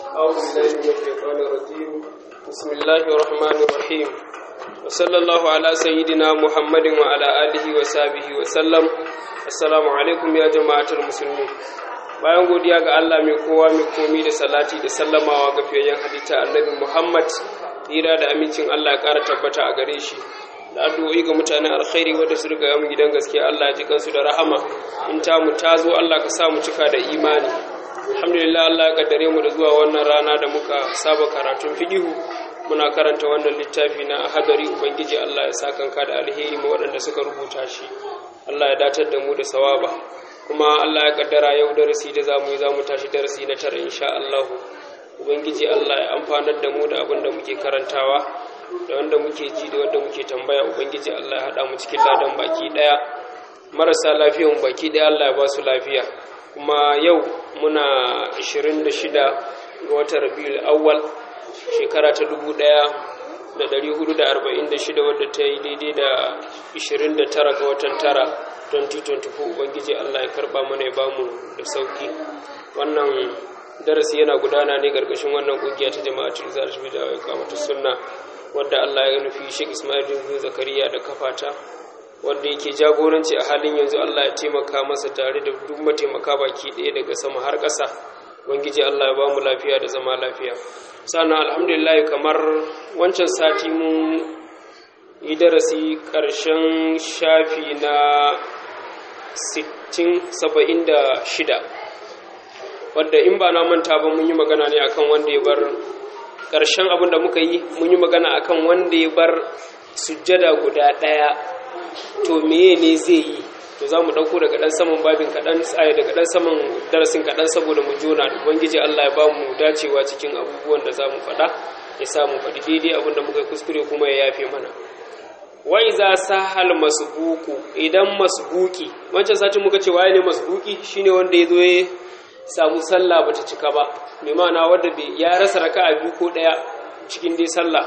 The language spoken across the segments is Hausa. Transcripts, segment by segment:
أعوذ بالله من الشيطان الرجيم بسم الله الرحمن الرحيم وصلى الله على سيدنا محمد وعلى آله وصحبه وسلم السلام عليكم يا جماعة المسلمين bayan godiya ga Allah mai kowa mai komi da salati da sallamawa ga fiyayyen halitta annabi Muhammad tsira da amincin Allah ya ƙara tabbata a gare shi da addu'o'i ga mutanen alkhairi wanda su riga mu gidan gaskiya Allah ya ji kansu da rahama in ta mu ta zo Allah ka sa mu cika da imani alhamdulillah Allah ya kaddare mu da zuwa wannan rana da muka saba karatun fidihu muna karanta wannan littafi na hadari ubangiji Allah ya sa kanka da alheri ma waɗanda suka rubuta shi Allah ya datar da mu da sawaba kuma Allah ya kaddara yau darasi da zamu yi zamu tashi darasi na tara insha Allah ubangiji Allah ya amfanar da mu da abin da muke karantawa da wanda muke ji da wanda muke tambaya ubangiji Allah ya hada mu cikin ladan baki daya marasa lafiyan baki daya Allah ya ba su lafiya kuma yau muna 26 ga watan Rabiul Awwal shekara ta 1446 wadda ta yi daidai da 29 ga watan tara 2024 ubangiji Allah ya karba mana ya bamu da sauki wannan darasi yana gudana ne gargashin wannan kungiya ta jama'atul zalish bi da kamata sunna wadda Allah ya nufi Sheikh Ismail bin Zakariya da kafata wanda yake jagoranci a halin yanzu Allah ya taimaka masa tare da duk mataimaka baki ɗaya daga sama har ƙasa ubangiji Allah ya ba mu lafiya da zama lafiya sannan alhamdulillah kamar wancan sati mun yi darasi ƙarshen shafi na 60-76 wadda in ba na manta ba mun yi magana ne akan wanda ya bar ƙarshen abin da muka yi mun yi magana akan wanda ya bar sujjada guda ɗaya to meye ne zai yi to za mu ɗauko daga ɗan saman babin kaɗan tsaye daga ɗan saman darasin kaɗan saboda mu jona da ubangiji allah ya ba mu dacewa cikin abubuwan da za mu faɗa ya sa mu faɗi daidai abin da muka kuskure kuma ya yafe mana wai za sahal masbuku idan masbuki wancan satin muka ce waye ne masbuki shine wanda ya zo ya samu sallah bata cika ba mai ma'ana wanda ya rasa raka'a biyu ko ɗaya cikin dai sallah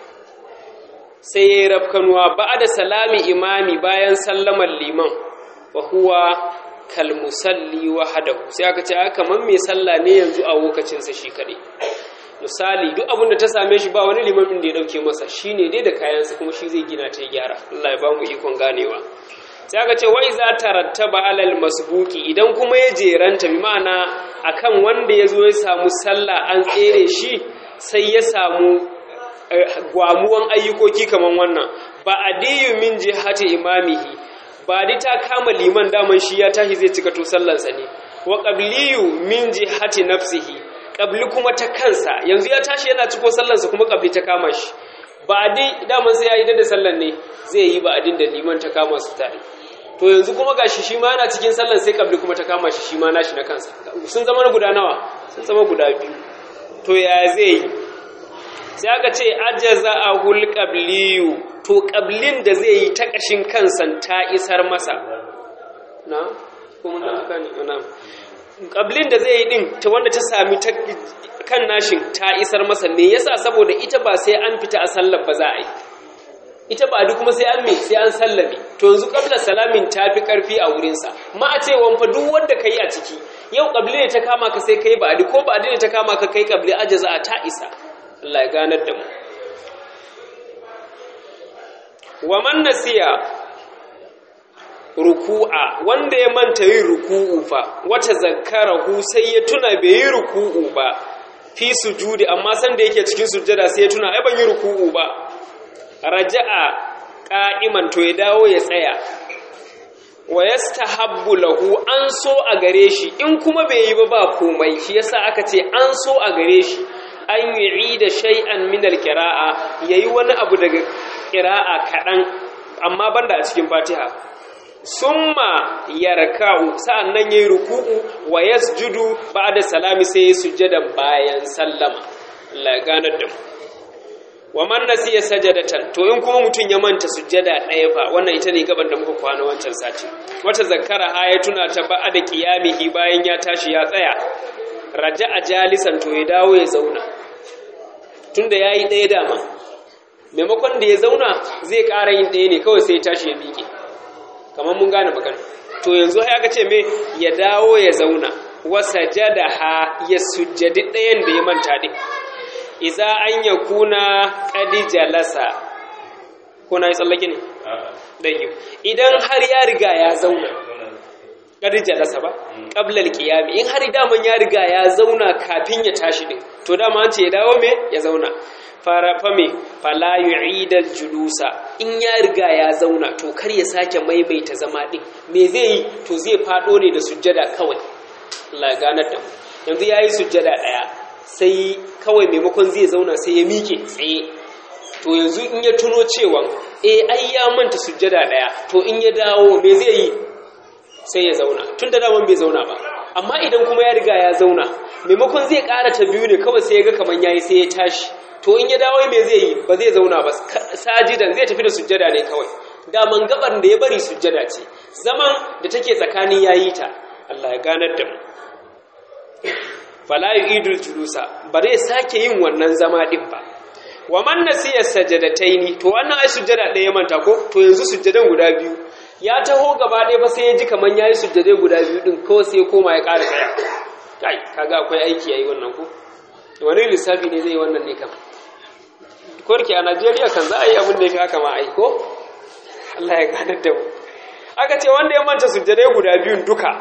sai ya yi rafkanuwa ba da salami imami bayan sallamar liman wa huwa kalmusalli wahadahu sai aka ce aka man mai sallah ne yanzu a lokacinsa shi kaɗai misali duk abin da ta same shi ba wani limamin da ya ɗauke masa shi ne dai da kayansa kuma shi zai gina ta gyara Allah ya ba mu ikon ganewa sai aka ce wai za ta rattaba alal masbuki idan kuma ya jeranta bi ma'ana akan wanda ya zo ya samu sallah an tsere shi sai ya samu gwamuwan ayyukoki kaman wannan ba adiyu min jihati imamihi ba di ta kama liman daman shi ya tashi zai cika to sallansa ne wa qabliyu min jihati nafsihi qabli kuma ta kansa yanzu ya tashi yana ciko sallansa kuma qabli ta kama shi ba di daman sai ya yi da sallan ne zai yi ba adin da liman ta kama su tare to yanzu kuma gashi shi ma yana cikin sallan sai qabli kuma ta kama shi shi ma nashi na kansa sun zama guda nawa sun zama guda biyu to ya zai yi sai aka ce ajaza a hulƙabliyu to ƙablin da zai yi ta ƙashin kansa ta isar masa na? kuma na aka ne na ƙablin da zai yi ɗin ta wanda ta sami kan nashin ta isar masa me yasa saboda ita ba sai an fita a sallar ba za a yi ita ba duk kuma sai an me sai an sallame to yanzu ƙabla salamin ta fi ƙarfi a wurinsa ma a ce wanfa duk wanda ka yi a ciki yau ƙabli ne ta kama ka sai ka yi ba ko ba ne ta kama ka kai ƙabli ajaza a ta isa Allah ya ganar da mu wa man nasiya ruku'a wanda ya manta yin ruku'u fa wata zakkarahu sai ya tuna bai yi ruku'u ba fi sujudi amma san da yake cikin sujjada sai ya tuna ai ban yi ruku'u ba raja'a qa'iman to ya dawo ya tsaya wa yastahabbu lahu an so a gare shi in kuma bai yi ba ba komai shi yasa aka ce an so a gare shi an yi da shay'an min al-qira'a yayi wani abu daga qira'a kadan amma banda a cikin Fatiha summa yarka'u sa'annan yayi ruku'u wa yasjudu ba'da salami sai ya sujjada bayan sallama Allah ganar da mu wa man nasiya sajadatan to in kuma mutun ya manta sujjada ɗaya fa wannan ita ne gaban da muka kwana wancan sati wata zakkara ha ya tuna ta ba'da qiyamihi bayan ya tashi ya tsaya raja'a jalisan to ya dawo ya zauna tunda yayi ɗaya dama maimakon da ya zauna zai ƙara yin ɗaya ne kawai sai ya tashi ya miƙe kamar mun gane magana to yanzu haka ce me ya dawo ya zauna wasa jadaha ya sujjadi ɗayan da ya manta ɗin iza an ya kuna ƙadi jalasa kuna yi tsallake ne? ɗanyi idan har ya riga ya zauna ƙadi jalasa ba ƙablar ƙiyami in har daman ya riga ya zauna kafin ya tashi ɗin to dama an ce ya dawo me ya zauna fara fame fala yu'idal julusa in ya riga ya zauna to kar ya sake maimaita zama ɗin me zai yi to zai faɗo ne da sujjada kawai Allah ganar da yanzu yayi sujjada ɗaya sai kawai maimakon zai zauna sai ya miƙe tsaye to yanzu in ya tuno cewa eh ai ya manta sujjada daya to in ya dawo me zai yi sai ya zauna tun da daman bai zauna ba amma idan kuma ya riga ya zauna maimakon zai ƙara ta biyu ne kawai sai ya ga kaman yayi sai ya tashi to in ya dawo me zai yi ba zai zauna ba sajidan zai tafi da sujjada ne kawai daman gabar da ya bari sujjada ce zaman da take tsakanin yayi ta Allah ya ganar da mu fala yu'idul julusa ba zai sake yin wannan zama din ba wa man nasiya sajadataini to wannan ai sujjada ɗaya manta ko to yanzu sujjadan guda biyu ya taho gaba ɗaya ba sai ya ji kaman yayi sujjadai guda biyu din ko sai ya koma ya ƙara tsaya kai kaga akwai aiki yayi wannan ko wani lissafi ne zai yi wannan ne kam korki a Najeriya kan za a yi abin da ya fi haka ma ai ko Allah ya ganar da mu aka ce wanda ya manta sujjadai guda biyun duka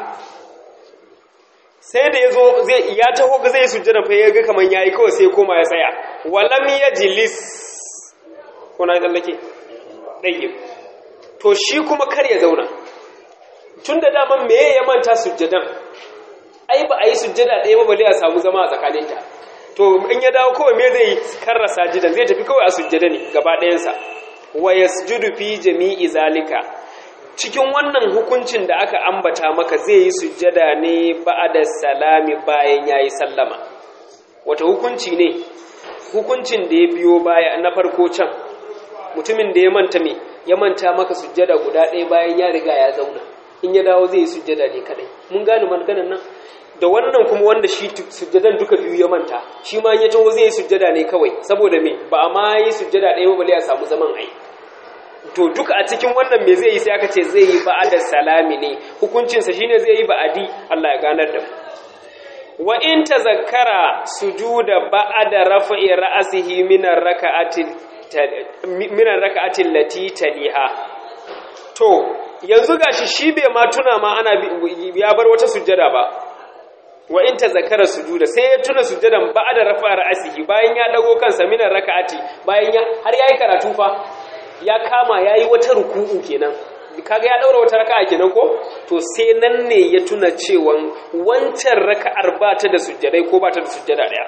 sai da ya zo ya taho ga zai sujjada fa ya ga kaman yayi kawai sai koma ya tsaya walam yajlis kuna tsallake ɗaya to shi kuma kar ya zauna tun da daman me ya manta sujjadan ai ba a yi sujjada ɗaya ba bale a samu zama a tsakaninta to in ya dawo kawai me zai karrasa jidan zai tafi kawai a sujjada ne gaba ɗayansa wa yasjudu fi jami'i zalika cikin wannan hukuncin da aka ambata maka zai yi sujjada ne ba'da salami bayan yayi sallama wata hukunci ne hukuncin da ya biyo baya na farko can mutumin da ya manta me ya manta maka sujjada guda ɗaya bayan ya riga ya zauna in ya dawo zai yi sujjada ne kadai mun gane maganar nan da wannan kuma wanda shi sujjadan duka biyu ya manta shi ma ya taho zai yi sujjada ne kawai saboda me ba a ma yi sujjada ɗaya ba bale a samu zaman ai to duka a cikin wannan me zai yi sai aka ce zai yi ba'ada salami ne hukuncinsa shine zai yi ba'adi Allah ya ganar da mu wa in tazakkara sujuda ba'da rafa'i ra'sihi min ar-raka'ati min ar-raka'ati allati taliha to yanzu gashi shi bai ma tuna ma ana ya bar wata sujjada ba wa in tazakkara sujuda sai ya tuna sujjadan ba'da rafa'i ra'sihi bayan ya dago kansa min ar-raka'ati bayan ya har yayi karatu fa ya kama yayi wata ruku'u kenan kaga ya daura wata raka'a kenan ko to sai nan ne ya tuna cewa wancan raka'ar ba ta da sujjadai ko ba ta da sujjada daya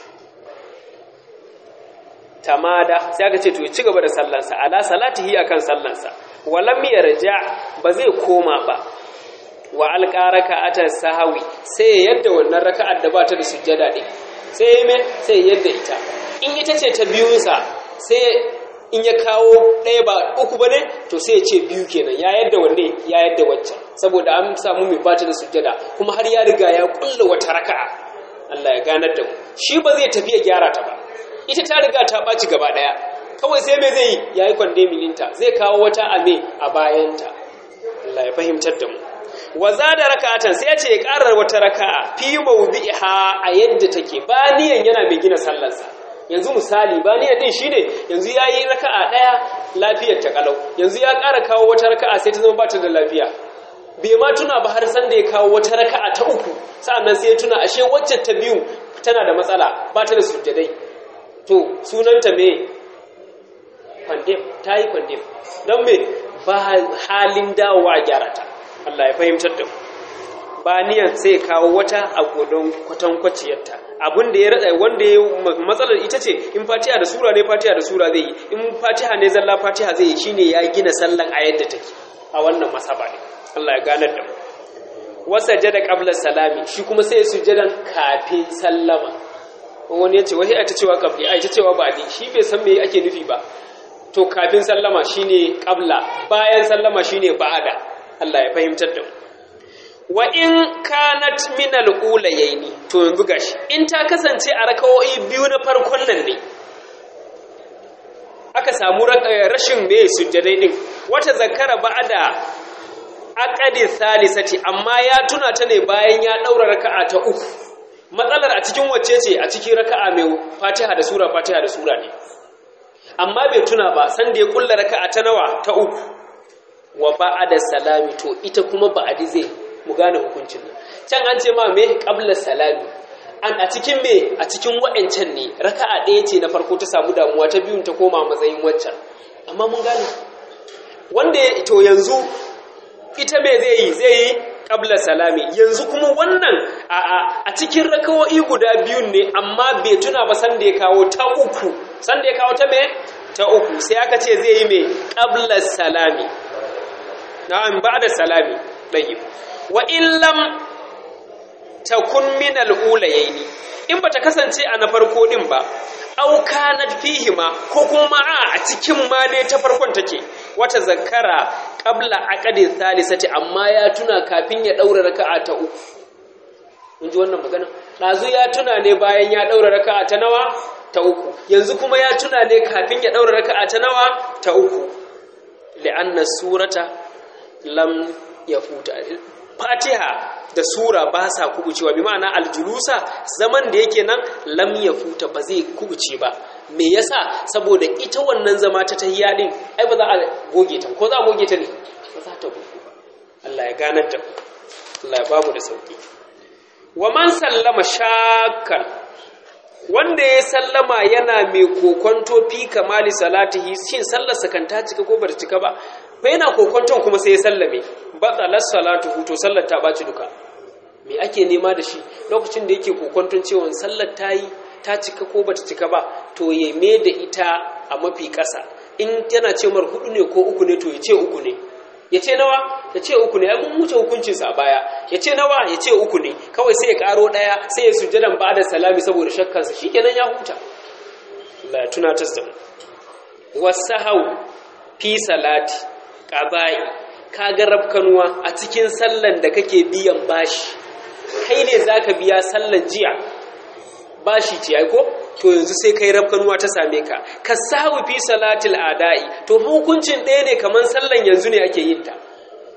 tamada sai aka ce to ya ci gaba da sallansa ala salatihi akan sallansa walam yarja ba zai koma ba wa alqaraka ata sahawi sai yadda wannan raka'ar da ba ta da sujjada din sai me sai yadda ita in ita ce ta biyunsa sai in ya kawo ɗaya ba uku ba ne to sai ya ce biyu kenan ya yadda wanne ya yadda waccan saboda an samu mai bata da sujjada kuma har ya riga ya kulla wata raka'a Allah ya ganar da mu shi ba zai tafi ya gyara ta ba ita ta riga ta ɓaci gaba ɗaya kawai sai me zai yi ya yi kwande milinta zai kawo wata ame a bayanta Allah ya fahimtar da mu wa da raka'atan sai ya ce ya ƙarar wata raka'a fi mawdi'iha a yadda take ba niyan yana mai gina sallarsa yanzu misali ba ni din shine yanzu yayi raka'a daya lafiyar ta kalau yanzu ya ƙara kawo wata raka'a sai ta zama ba ta da lafiya bai ma tuna ba har san da ya kawo wata raka'a ta uku sa'annan sai ya tuna ashe wacce ta biyu tana da matsala ba ta da sujjadai to sunanta me kwandem ta yi kwandem don me ba halin dawowa a gyara ta Allah ya fahimtar da mu ba niyan sai kawo wata a godon kwatankwaciyarta abin da ya rada wanda ya matsalar ita ce in fatiha da sura ne fatiha da sura zai yi in fatiha ne zalla fatiha zai yi shine ya gina sallan a yadda take a wannan masaba ne Allah ya ganar da mu wasa jada qabla salami shi kuma sai ya sujadan kafin sallama wani yace wai ai ta cewa qabli ai ta cewa ba'di shi bai san me ake nufi ba to kafin sallama shine qabla bayan sallama shine ba'ada Allah ya fahimtar da mu wa in kanat min al-ulayaini to yanzu gashi in ta kasance a rakawoyi biyu na farkon nan ne aka samu rashin me sujjadai din wata zakara ba'da aqadi thalithati amma ya tuna ta ne bayan ya daura raka'a ta uku matsalar a cikin wacce ce a cikin raka'a mai Fatiha da sura Fatiha da sura ne amma bai tuna ba san da ya kulla raka'a ta nawa ta uku wa ba'da salami to ita kuma ba'adi zai mu gane hukuncin nan can an ce ma me qabla salami an a cikin me a cikin wa'ancan ne raka'a ɗaya ce na farko ta samu damuwa ta biyun ta koma matsayin waccan amma mun gane wanda to yanzu ita me zai yi zai yi qabla salami yanzu kuma wannan a a a cikin rakawo'i guda biyun ne amma bai tuna ba san da ya kawo ta uku san da ya kawo ta me ta uku sai aka ce zai yi me qabla salami na'am ba'da salami tayyib wa illam takun min al-ulayaini in bata kasance a na farko din ba aw kanat fihima ko kuma a a cikin ma dai ta farkon take wata zakara qabla aqdi thalithati amma ya tuna kafin ya daura raka'a ta uku mun ji wannan magana dazu ya tuna ne bayan ya daura raka'a ta nawa ta uku yanzu kuma ya tuna ne kafin ya daura raka'a ta nawa ta uku li'anna surata lam yafuta fatiha da sura ba sa kubucewa bi ma'ana aljulusa zaman da yake nan lam yafuta ba zai kubuce ba me yasa saboda ita wannan zama ta tahiyya din ai ba za a goge ta ko za a goge ta ne ba za ta goge ba Allah ya ganar da Allah ya bamu da sauki wa man sallama shakkan wanda ya sallama yana mai kokonto fi kamali salatihi shin sallarsa kan ta cika ko ba ta cika ba fa yana kokonton kuma sai ya sallame batsalar salatu to sallar ta ɓaci duka me ake nema da shi lokacin da yake kokonton cewa sallar ta yi ta cika ko bata cika ba to ya me da ita a mafi ƙasa in yana ce mar hudu ne ko uku ne to ya ce uku ne ya ce nawa ya ce uku ne mun wuce hukuncinsa a baya ya ce nawa ya ce uku ne kawai sai ya karo ɗaya sai ya sujjadan ba da salami saboda shakkansa shikenan ya huta Allah ya tunatar da mu wasahau fi salati qada'i kaga rafkanuwa a cikin sallan da kake biyan bashi kai ne zaka biya sallan jiya bashi ce ai ko to yanzu sai kai rafkanuwa ta same ka ka sahu fi salatil adai to hukuncin ɗaya ne kaman sallan yanzu ne ake yin ta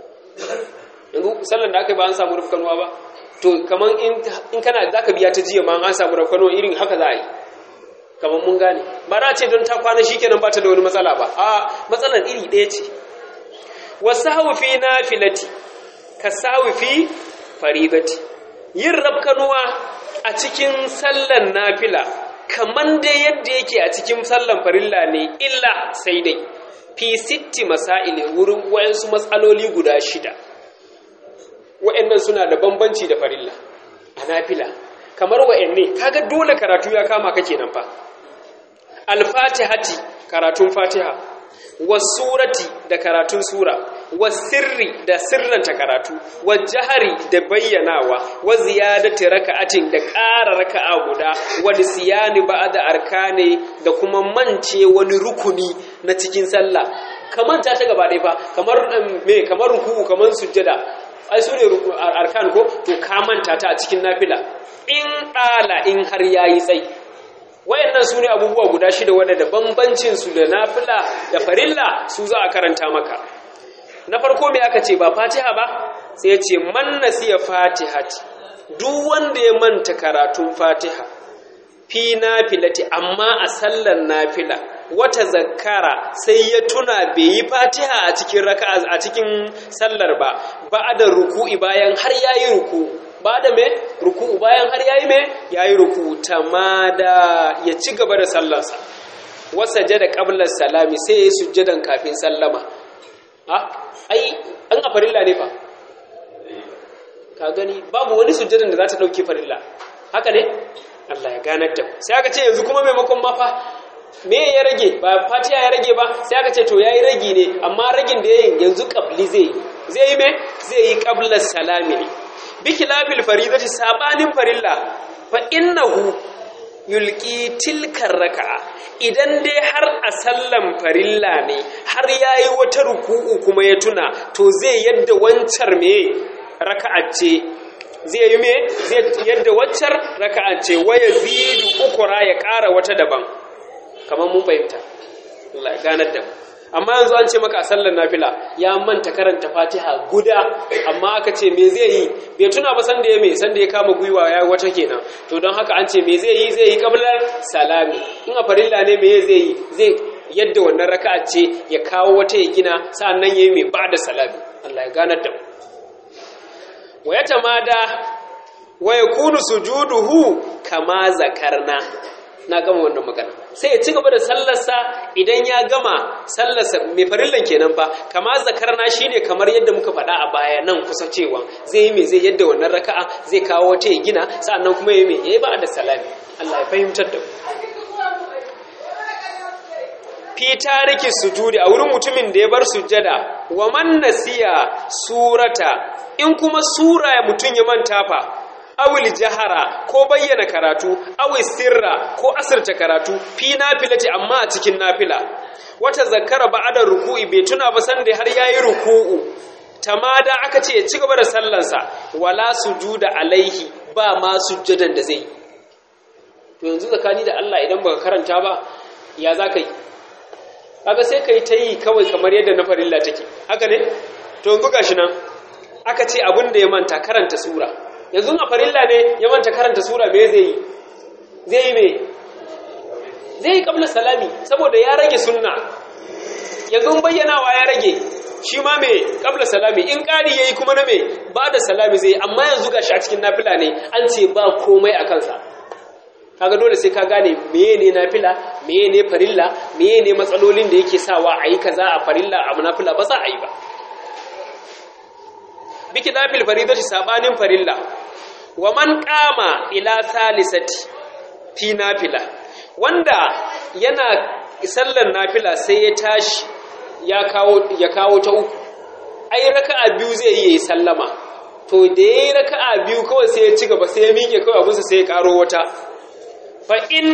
yanzu sallan da aka ba an samu rafkanuwa ba to kaman in kana zaka biya ta jiya ma an samu rafkanuwa irin haka za a yi kaman mun gane ba na ce don ta kwana shikenan ba ta da wani matsala ba a matsalar iri ɗaya ce wasahu fi nafilati ka sahu fi faridati yin rabkanuwa a cikin sallan nafila kaman dai yadda yake a cikin sallan farilla ne illa sai dai fi sitti masaili wurin wayansu matsaloli guda shida wa'annan suna da bambanci da farilla a nafila kamar wa'anne kaga dole karatu ya kama ka kenan fa al-fatihati karatun fatiha wasurati da karatun sura wasirri da sirranta karatu wajahari da bayyanawa wa ziyadati raka'atin da ƙara raka'a guda wani siyani ba'da arkane da kuma mance wani rukuni na cikin sallah kamar ta gaba ɗaya fa kamar me kamar ruku'u kamar sujjada ai su ne arkan ko to ka manta ta a cikin nafila in ɗala in har yayi tsayi wayannan su ne abubuwa guda shida wanda da bambancin su da nafila da farilla su za a karanta maka na farko me aka ce ba fatiha ba sai ya ce man nasiya fatihati duk wanda ya manta karatun fatiha fi nafilati amma a sallar nafila wata zakara sai ya tuna bai yi fatiha a cikin raka'a a cikin sallar ba ba da ruku'i bayan har yayi ruku ba da me ruku'u bayan har yayi me yayi ruku tamada ya ci gaba da sallarsa wasa jada qabla salami sai ya sujjadan kafin sallama ah ai an a farilla ne fa ka gani babu wani sujjadan da za ta dauke farilla haka ne Allah ya ganar da sai aka ce yanzu kuma maimakon ma fa me ya rage ba fatiha ya rage ba sai aka ce to yayi ragi ne amma ragin da yayin yanzu qabli zai zai yi me zai yi qabla salami ne bi khilafil faridati sabanin farilla fa innahu yulqi tilkar raka'a idan dai har a sallan farilla ne har yayi wata ruku'u kuma ya tuna to zai yadda wancar me raka'a ce zai yi me zai yadda waccar raka'a ce waya zidu ukura ya ƙara wata daban kamar mun fahimta Allah ya ganar da amma yanzu an ce maka a sallar nafila ya manta karanta fatiha guda amma aka ce me zai yi bai tuna ba sanda ya me sanda ya kama gwiwa ya wata kenan to don haka an ce me zai yi zai yi kablar salami in a farilla ne me zai yi zai yadda wannan raka'a ce ya kawo wata ya gina sa'annan yayi mai ba'da salami Allah ya ganar da mu wa yatamada wa yakunu sujuduhu kama zakarna na gama wannan magana sai ya ci gaba da sallarsa idan ya gama sallarsa mai farillan kenan fa kama zakarna shine kamar yadda muka faɗa a baya nan kusa cewa zai yi mai zai yadda wannan raka'a zai kawo wata ya gina sa'annan kuma ya yi mai yayi ba da salami Allah ya fahimtar da fi tariki sujudi a wurin mutumin da ya bar sujjada wa man nasiya surata in kuma sura ya mutum ya manta fa awil jahara ko bayyana karatu awil sirra ko asirta karatu fi nafilati amma a cikin nafila wata zakara ba'da ruku'i bai tuna ba san da har yayi ruku'u tamada aka ce ya ci gaba da sallansa wala sujuda alaihi ba ma sujjadan da zai to yanzu zakani da Allah idan baka karanta ba ya zaka yi kaga sai kai ta yi kawai kamar yadda na farilla take haka ne to yanzu gashi nan aka ce abin da ya manta karanta sura yanzu a farilla ne ya manta karanta sura me zai yi zai yi me zai yi kabla salami saboda ya rage sunna yanzu bayyanawa ya rage shi ma me kabla salami in ƙari yayi kuma na me ba da salami zai amma yanzu gashi a cikin nafila ne an ce ba komai a kansa kaga dole sai ka gane meye ne nafila meye ne farilla meye ne matsalolin da yake sawa a yi kaza a farilla a nafila ba za a yi ba biki nafil faridati sabanin farilla wa man qama ila salisati fi nafila wanda yana sallar nafila sai ya tashi ya kawo ya kawo ta uku ai raka'a biyu zai yi sallama to da yayi raka'a biyu kawai sai ya ci gaba sai ya miƙe kawai abunsa sai ya karo wata fa'in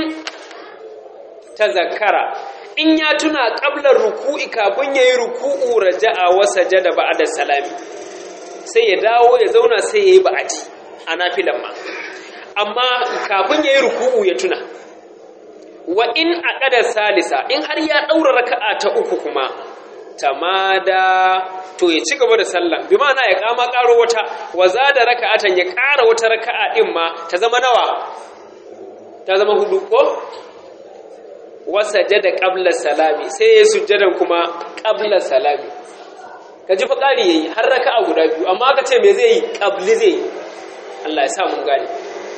ta zakara in ya tuna ƙablar ruku'i kafin ya yi ruku'u raja'a wasa jada ba da salami sai ya dawo ya zauna sai ya yi ba'adi a nafilan ma amma kafin ya yi ruku'u ya tuna wa in a ƙadar salisa in har ya ɗaura raka'a ta uku kuma tamada to ya ci gaba da sallan bi ma'ana ya kama ƙaro wata wa za da raka'atan ya ƙara wata raka'a ɗin ma ta zama nawa ta zama hudu ko wasa jada ƙabla salami sai ya sujjadan kuma ƙabla salami ka ji faƙari ya yi har raka a guda biyu amma aka ce me zai yi ƙabli zai yi Allah ya sa mun gane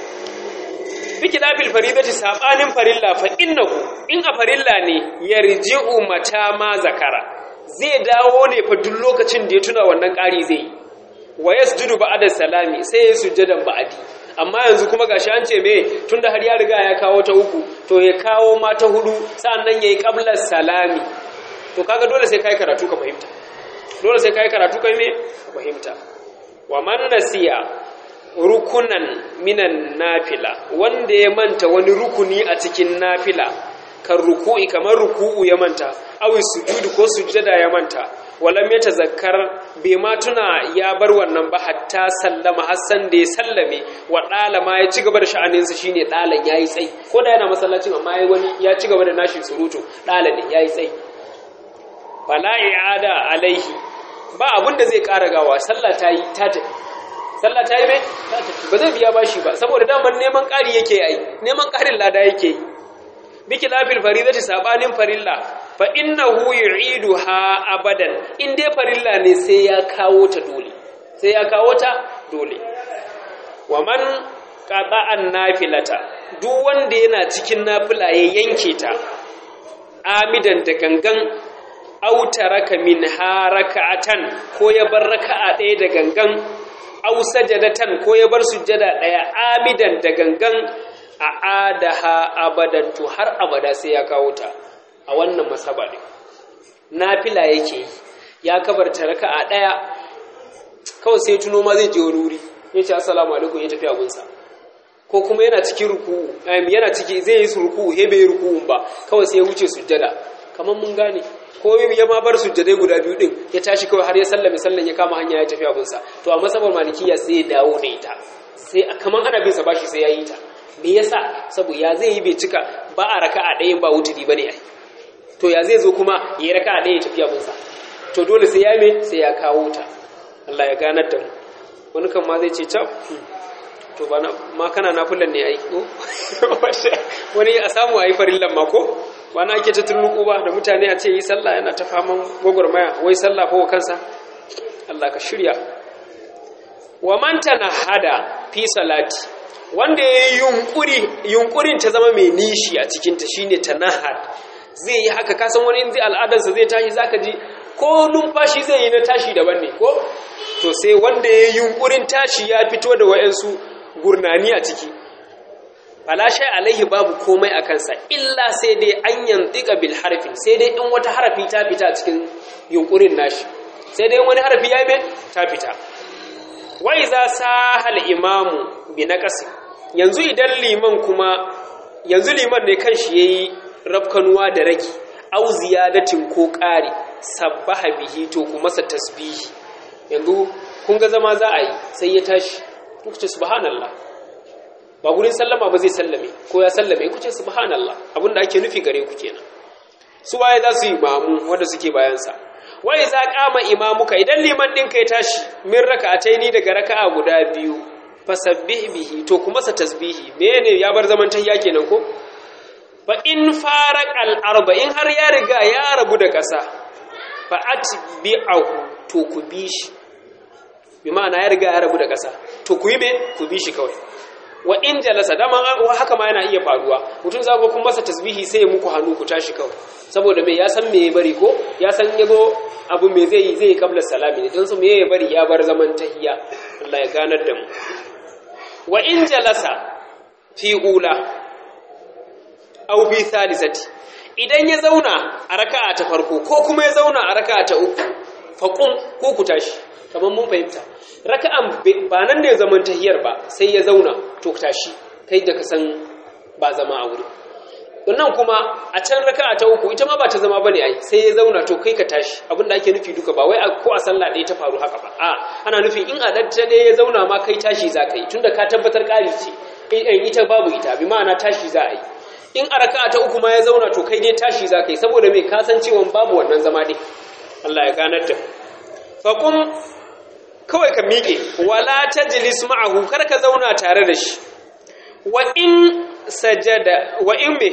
biki lafil faridati sabanin farilla fa innahu in a farilla ne yarji'u mata ma zakara zai dawo ne fa duk lokacin da ya tuna wannan ƙari zai yi wa yasjudu ba'da salami sai ya sujjadan ba'adi amma yanzu kuma gashi an ce me tunda har ya riga ya kawo ta uku to ya kawo ma ta hudu sannan yayi qablar salami to kaga dole sai kai karatu ka fahimta dole sai kai karatu kai me fahimta wa man nasiya rukunan minan nafila wanda ya manta wani rukuni a cikin nafila kan ruku'i kamar ruku'u ya manta awi sujudu ko sujjada ya manta walam ya tazakkar bai ma tuna ya bar wannan ba hatta sallama hassan da ya sallame wa ɗalama ya ci gaba da sha'aninsa shine ɗalan ya yi tsayi ko da yana masallacin amma ya wani ya ci gaba da nashi surutu ɗala ne ya yi tsayi fala i'ada alaihi ba abin da zai ƙara gawa sallah ta yi ta tafi sallah ta yi mai ta tafi ba zai biya bashi ba saboda daman neman ƙari yake yi neman ƙarin lada yake yi biki lafil faridati sabanin farilla fa innahu yu'iduha abadan in dai farilla ne sai ya kawo ta dole sai ya kawo ta dole wa man qata'an nafilata duk wanda yana cikin nafila ya yanke ta amidan da gangan aw taraka min harakatan ko ya bar raka'a ɗaya da gangan aw sajadatan ko ya bar sujjada ɗaya amidan da gangan a adaha abadan to har abada sai ya kawo ta a wannan masaba ne nafila yake yi ya kabarta raka'a daya kawai sai tuno ma zai je wani wuri ya ce assalamu alaikum ya tafi abunsa ko kuma yana cikin ruku'u yana ciki zai yi su ruku'u he bai ruku'un ba kawai sai ya wuce sujjada kamar mun gane ko ya ma bar sujjadai guda biyu din ya tashi kawai har ya sallame sallan ya kama hanya ya tafi abunsa to a masabar malikiya sai ya dawo da ita sai kamar ana bin sa bashi sai ya yi ta me yasa saboda ya zai yi bai cika ba a raka'a ɗayan ba wuturi bane ai to ya zai zo kuma ya yi raka'a ɗaya ya tafi abinsa to dole sai ya me sai ya kawo ta Allah ya ganar da mu wani kan ma zai ce cap to ba ma kana nafilan ne ai ko wani a samu ayi farillan ma ko ba na ake ta turnuku ba da mutane a ce yi sallah yana ta faman gwagwarmaya wai sallah ko kansa Allah ka shirya wa man hada fi salati wanda ya yi yunkuri yunkurin ta zama mai nishi a cikin ta shine tanahad zai yi haka kasan wani in zai al'adarsa zai tashi zaka ji ko numfashi zai yi na tashi daban ne ko to sai wanda ya yi yunkurin tashi ya fito da wa'yansu gurnani a ciki falashai alaihi babu komai a kansa illa sai dai an yantika bil harfi sai dai in wata harafi ta fita cikin yunkurin nashi sai dai wani harafi ya yi ta fita wai za sa hal imamu bi naqasi yanzu idan liman kuma yanzu liman ne kanshi yayi rafkanuwa da ragi au ziyadatin ko ƙari sabbaha bihi to kuma sa tasbihi yanzu kun ga zama za a yi sai ya tashi kuka ce subhanallah ba gurin sallama ba zai sallame ko ya sallame ku ce subhanallah abinda ake nufi gare ku kenan su waye za su yi mamu wanda suke bayansa wai za kama imamuka idan liman ɗinka ya tashi min raka'ataini daga raka'a guda biyu fasabbih bihi to kuma sa tasbihi mene ya bar zaman tahiyya kenan ko fa in faraq al arba in har ya riga ya rabu da ƙasa fa atbi'ahu to ku bi shi bi ma'ana ya riga ya rabu da ƙasa to ku yi me ku bi shi kawai wa in jalasa dama haka ma yana iya faruwa mutum za ku masa tasbihi sai ya muku hannu ku tashi kawai saboda me ya san me ya bari ko ya san ya zo abu me zai yi zai yi kabla salami ne don su me ya bari ya bar zaman tahiyya Allah ya ganar da mu wa in jalasa fi ula aw bi thalithati idan ya zauna a raka'a ta farko ko kuma ya zauna a raka'a ta uku faqum ko ku tashi kamar mun fahimta raka'an ba nan ne zaman tahiyar ba sai ya zauna to tashi kai da ka san ba zama a wuri wannan kuma a can raka'a ta uku ita ma ba ta zama bane ai sai ya zauna to kai ka tashi abinda ake nufi duka ba wai ko a sallah ɗaya ta faru haka ba a ana nufi in a datta ɗaya ya zauna ma kai tashi za ka yi tunda ka tabbatar ƙari ce in ita babu ita bi ma'ana tashi za a yi in a raka'a ta uku ma ya zauna to kai dai tashi za ka yi saboda mai kasancewan babu wannan zama dai Allah ya ganar da faƙum kawai ka miƙe wala tajlis ma'ahu kar ka zauna tare da shi wa in sajada wa in me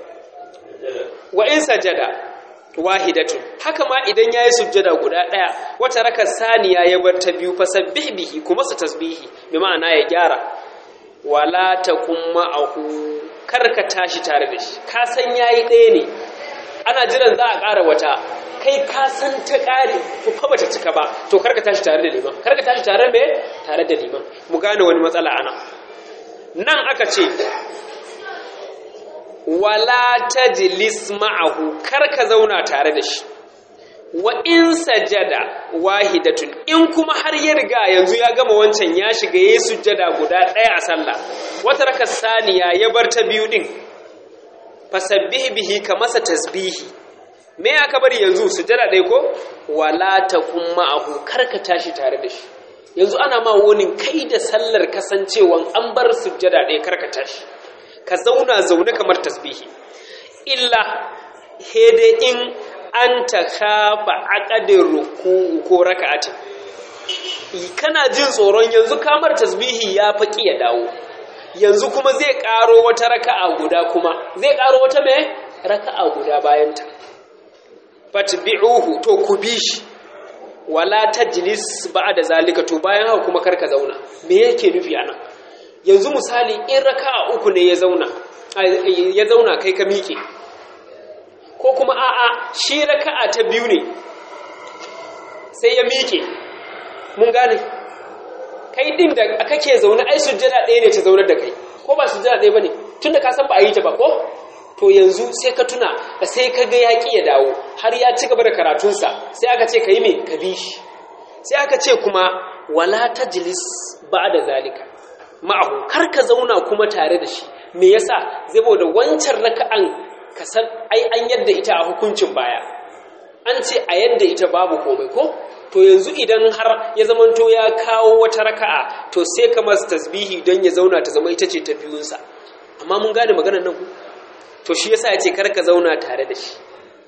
wa in sajada wahidatun haka ma idan yayi sujjada guda daya wata raka saniya ya bar ta biyu fasabbih bihi kuma sa tasbihi bi ma'ana ya gyara wala takum ma'ahu kar ka tashi tare da shi ka san yayi ɗaya ne ana jiran za a ƙara wata kai ka san ta ƙare to fa bata cika ba to karka tashi tare da liman karka tashi tare me tare da liman mu gane wani matsala ana nan aka ce wala tajlis ma'ahu karka zauna tare da shi wa in sajada wahidatun in kuma har ya riga yanzu ya gama wancan ya shiga yayi sujjada guda ɗaya a sallah wata raka saniya ya bar ta biyu din fasabbih bihi ka masa tasbihi me aka bari yanzu sujada ɗaya ko wala takum ma'ahu karka tashi tare da shi yanzu ana ma wani kai da sallar kasancewan an bar sujada ɗaya karka tashi ka zauna zaune kamar tasbihi illa hede in an ta kafa aqadin ruku'u ko raka'atin kana jin tsoron yanzu kamar tasbihi ya faƙi ya dawo yanzu kuma zai ƙaro wata raka'a guda kuma zai ƙaro wata me raka'a guda bayanta fatbi'uhu to ku bi shi wala tajlis ba'da zalika to bayan haka kuma karka zauna me yake nufi anan yanzu misali in raka'a uku ne ya zauna ya zauna kai ka miƙe ko kuma a'a shi raka'a ta biyu ne sai ya miƙe mun gane kai din da kake zaune ai sujjada ɗaya ne ta zaunar da kai ko ba sujjada ɗaya bane tunda ka san ba a yi ta ba ko to yanzu sai ka tuna da sai ka ga yaƙi ya dawo har ya ci gaba da karatunsa sai aka ce ka yi mai ka bi shi sai aka ce kuma wala tajlis ba da zalika ma'ahu kar ka zauna kuma tare da shi me yasa zai da wancan raka'an ka san ai an yadda ita a hukuncin baya an ce a yadda ita babu komai ko to yanzu idan har ya zamanto ya kawo wata raka'a to sai ka masa tasbihi don ya zauna ta zama ita ce ta biyunsa amma mun gane maganar nan ku to shi yasa yace kar ka zauna tare da shi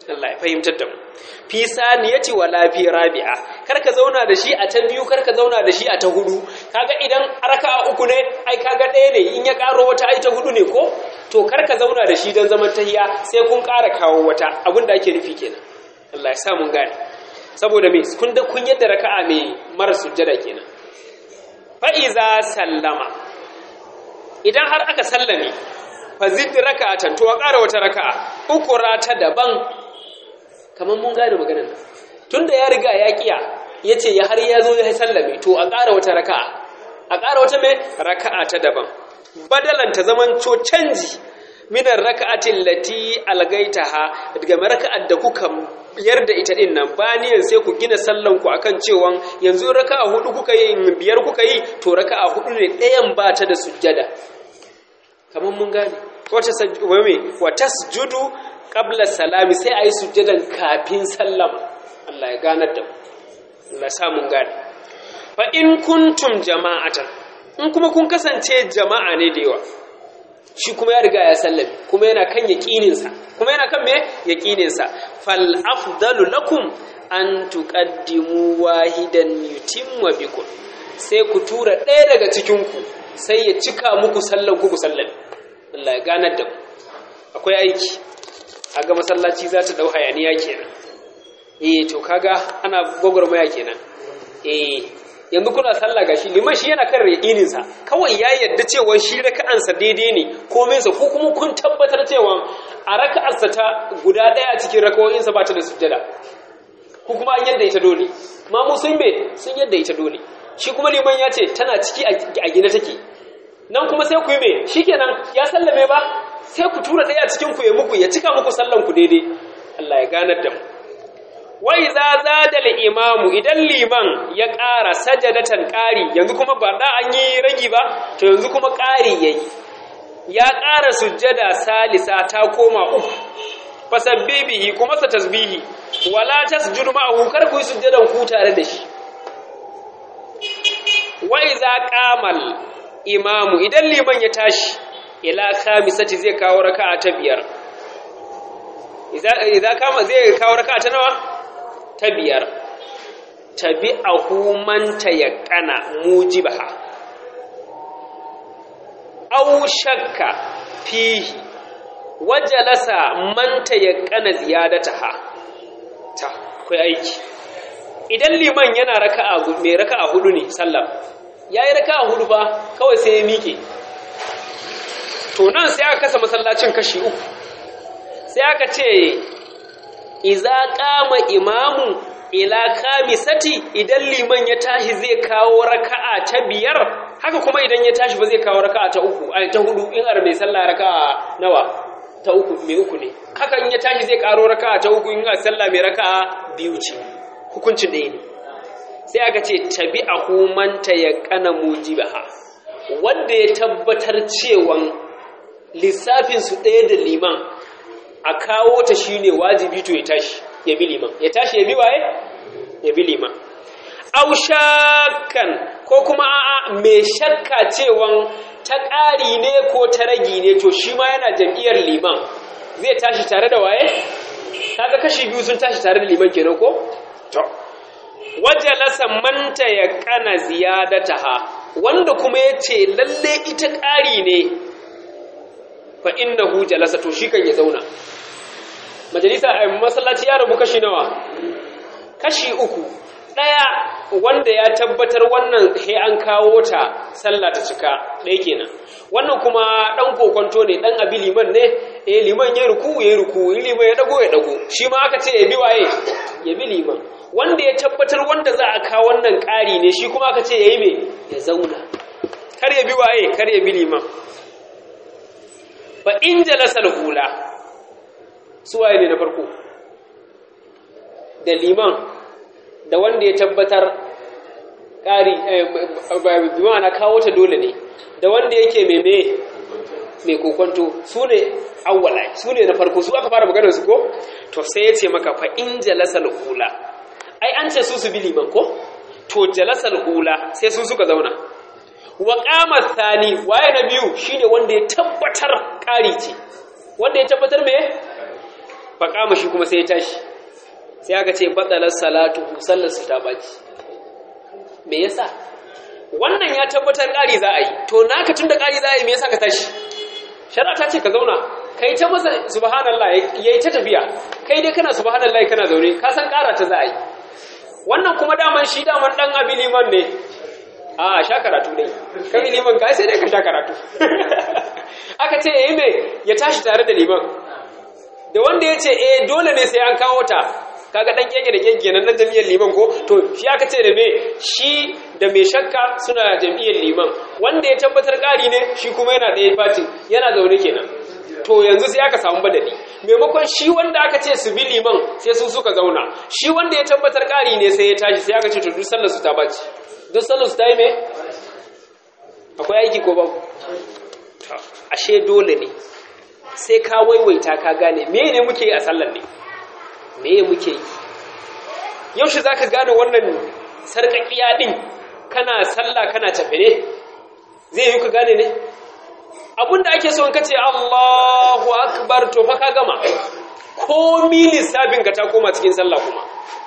Allah ya fahimtar da mu fi saniyati wala fi rabi'a kar ka zauna da shi a ta biyu kar ka zauna da shi a ta hudu kaga idan raka'a uku ne ai kaga ɗaya ne in ya karo wata ai ta hudu ne ko to kar ka zauna da shi don zaman tahiya sai kun ƙara kawo wata abin da ake nufi kenan Allah ya sa mun gane saboda me kun da kun yadda raka'a mai mara sujjada kenan fa iza sallama idan har aka sallame fa zid raka'atan to a ƙara wata raka'a ukura ta daban kamar mun gane maganar nan tunda ya riga ya kiya yace ya har ya zo ya sallame to a ƙara wata raka'a a ƙara wata mai raka'a ta daban badalan ta zaman co canji minar raka'atin lati algaitaha daga raka'ar da kuka biyar da ita din nan baniyan sai ku gina sallan ku akan cewa yanzu raka'a hudu kuka yi biyar kuka yi to raka'a hudu ne ɗayan ba ta da sujjada kamar mun gane wata sajjume wa tasjudu qabla salami sai ayi sujjadan kafin sallama Allah ya ganar da mu Allah ya sa mun gane fa in kuntum jama'atan in kuma kun kasance jama'a ne da yawa shi kuma ya riga ya sallame kuma yana kan yaqininsa kuma yana kan me yaqininsa fal afdalu lakum an tuqaddimu wahidan yutimma bikum sai ku tura ɗaya daga cikin ku sai ya cika muku sallan ku ku sallame Allah ya ganar da mu akwai aiki aga masallaci za ta dau hayaniya kenan eh to kaga ana gwagwarmaya kenan eh yanzu kuna sallah gashi liman shi yana kan yaƙinin sa kawai ya yadda cewa shi raka'ansa daidai ne komai sa ko kuma kun tabbatar cewa a raka'arsa ta guda ɗaya a cikin raka'o'in sa ba ta da sujjada ko kuma an yadda ita dole ma mu sun be sun yadda ita dole shi kuma liman ya ce tana ciki a gina take nan kuma sai ku yi me shikenan ya sallame ba sai ku tura ɗaya cikin ku ya muku ya cika muku sallan ku daidai Allah ya ganar da mu wai za za da imamu idan liman ya ƙara sajadatan ƙari yanzu kuma ba da an yi ragi ba to yanzu kuma ƙari ya yi ya ƙara sujjada salisa ta koma uku fasabbibihi kuma sa tasbihi wala tasjudu ma'ahu kar ku yi sujjadan ku tare da shi wai za qamal imamu idan liman ya tashi ila khamisati zai kawo raka'a ta biyar idza kama zai kawo raka'a ta nawa ta biyar tabi a man tayaqqana mujibaha aw shakka fihi wajalasa man tayaqqana ziyadataha ta akwai aiki idan liman yana raka'a mai raka'a hudu ne sallah yayi raka'a hudu fa kawai sai ya miƙe to nan sai aka kasa masallacin kashi uku sai aka ce iza qama imamu ila khamisati idan liman ya tashi zai kawo raka'a ta biyar haka kuma idan ya tashi ba zai kawo raka'a ta uku ai ta hudu in ar mai sallah raka'a nawa ta uku mai uku ne haka in ya tashi zai karo raka'a ta uku in ar sallah mai raka'a biyu ce hukuncin ɗaya ne sai aka ce tabi'ahu man tayaqqana mujibaha wanda ya tabbatar cewan lissafin su ɗaya da liman a kawo ta shine wajibi to ya tashi ya bi liman ya tashi ya bi waye ya bi liman aw shakkan ko kuma a'a mai shakka cewan ta ƙari ne ko ta ragi ne to shi ma yana jam'iyyar liman zai tashi tare da waye kaga kashi biyu sun tashi tare da liman kenan ko to wajalasa manta ya kana ziyadataha wanda kuma yace lalle ita ƙari ne fa innahu jalasa to shi kan ya zauna majalisa a masallaci ya rabu kashi nawa kashi uku ɗaya wanda ya tabbatar wannan he an kawo ta sallah ta cika ɗaya kenan wannan kuma ɗan kokonto ne ɗan abi liman ne eh liman ya ruku ya ruku in liman ya dago ya dago shi ma aka ce ya bi waye ya bi liman wanda ya tabbatar wanda za a kawo wannan ƙari ne shi kuma aka ce ya yi me ya zauna kar ya bi waye kar ya bi liman fa in jalasa hula su waye ne na farko da liman da wanda ya tabbatar ƙari biyu na kawo ta dole ne da wanda yake meme mai kokonto su ne awwala su ne na farko su aka fara maganar su ko to sai ya ce maka fa in jalasal hula ai an ce su su bi liman ko to jalasal hula sai su suka zauna wa qama thani waye na biyu shine wanda ya tabbatar ƙari ce wanda ya tabbatar me faƙama shi kuma sai ya tashi sai aka ce batsalar salatu sallar su ta baci me yasa wannan ya tabbatar ƙari za a yi to naka tun da ƙari za a yi me yasa ka tashi shari'a ta ce ka zauna kai ta masa subhanallah yayi ta tafiya kai dai kana subhanallah kana zaune ka san ƙara ta za a yi wannan kuma daman shi daman dan abi liman ne a sha karatu dai kai liman ka sai dai ka sha karatu aka ce yayi me ya tashi tare da liman da wanda ya ce eh dole ne sai an kawo ta kaga dan keke da keke nan nan jami'ar liman ko to shi aka ce da me shi da mai shakka suna jami'ar liman wanda ya tabbatar ƙari ne shi kuma yana ɗaya fatin yana zaune kenan to yanzu sai aka samu badali maimakon shi wanda aka ce su bi liman sai su suka zauna shi wanda ya tabbatar ƙari ne sai ya tashi sai aka ce to duk sallar su ta baci duk sallar su ta yi me akwai aiki ko babu ashe dole ne sai ka waiwaita ka gane me ne muke yi a sallar ne me muke yi yaushe za ka gane wannan sarƙaƙiya ɗin kana sallah kana tafi ne zai yi ka gane ne abinda ake son ka ce allahu akbar to fa ka gama komi lissafin ka ta koma cikin sallah kuma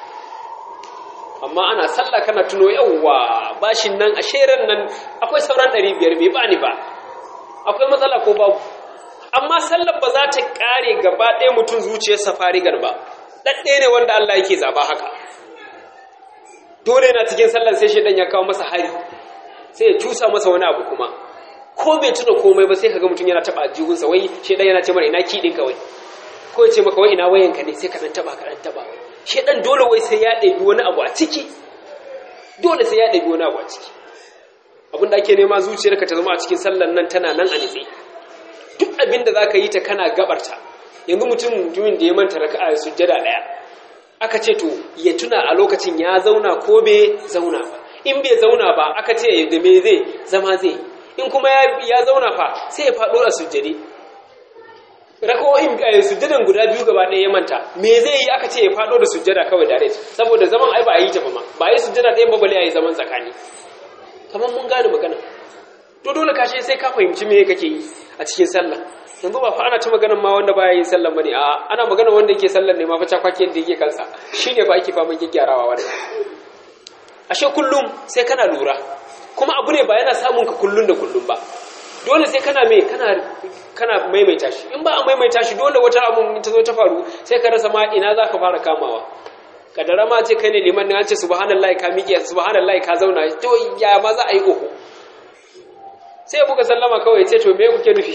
amma ana sallah kana tuno yawwa bashin nan a sheren nan akwai sauran 500 bai bani ba akwai matsala ko babu amma sallar ba za ta kare gaba ɗaya mutum zuciyarsa farigar ba ɗaɗɗe ne wanda Allah yake zaba haka dole na cikin sallar sai shaidan ya kawo masa hari sai ya cusa masa wani abu kuma ko bai tuna komai ba sai kaga mutum yana taba jihunsa wai shaidan yana ce mara ina kiɗin ka wai ko ya ce maka wai ina wayanka ne sai ka ɗan taba ka ɗan taba shaidan dole wai sai ya ɗabi wani abu a ciki dole sai ya ɗabi wani abu a ciki abin da ake nema zuciyarka ta zama a cikin sallar nan tana nan a nitse duk abin da za ka yi ta kana gabarta yanzu mutum mutumin da ya manta raka a sujjada ɗaya aka ce to ya tuna a lokacin ya zauna ko bai zauna ba in bai zauna ba aka ce da me zai zama zai in kuma ya zauna fa sai ya faɗo a sujjade rako'in sujjadan guda biyu gaba ɗaya ya manta me zai yi aka ce ya faɗo da sujjada kawai dare saboda zaman ai ba a yi ta ba ma ba a yi sujjada ɗaya ba bale a yi zaman tsakani kamar mun gane magana to dole kashe sai ka fahimci me kake yi a cikin sallah yanzu ba fa ana ta maganar ma wanda baya yin sallah bane a ana magana wanda yake sallah ne ma fa cakwakiyar da yake kansa shine fa ake faman gyarawa wannan ashe kullum sai kana lura kuma abu ne ba yana samun ka kullun da kullum ba dole sai kana me kana kana maimaita shi in ba a maimaita shi dole wata abu ta zo ta faru sai ka rasa ma ina za ka fara kamawa kadara ma ce kai ne liman ne an ce subhanallahi ka miƙe subhanallahi ka zauna to ya ma za a yi oho sai buga sallama kawai ce to me kuke nufi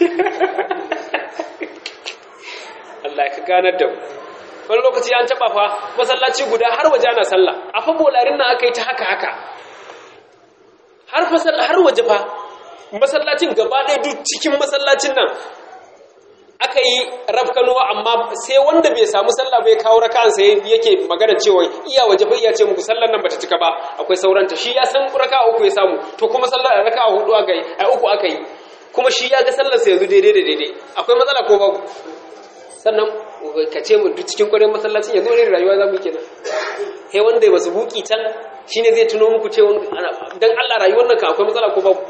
Allah ka ganar da mu wani lokaci an taba fa masallaci guda har waje ana sallah a fa bolarin nan aka yi ta haka haka har fasal har waje fa masallacin gaba ɗaya duk cikin masallacin nan aka yi rafkanuwa amma sai wanda bai samu sallah bai kawo raka'an sai yake magana cewa iya waje fa iya ce muku sallar nan bata cika ba akwai sauranta shi ya san raka'a uku ya samu to kuma sallar raka'a hudu aka yi ai uku aka yi kuma shi ya ga sallar sa yanzu daidai da daidai akwai matsala ko babu sannan ka ce mu duk cikin kwarin masallacin yanzu ne rayuwa za mu kenan he wanda ba su buki can shine zai tuno muku cewa dan Allah rayuwar nan ka akwai matsala ko babu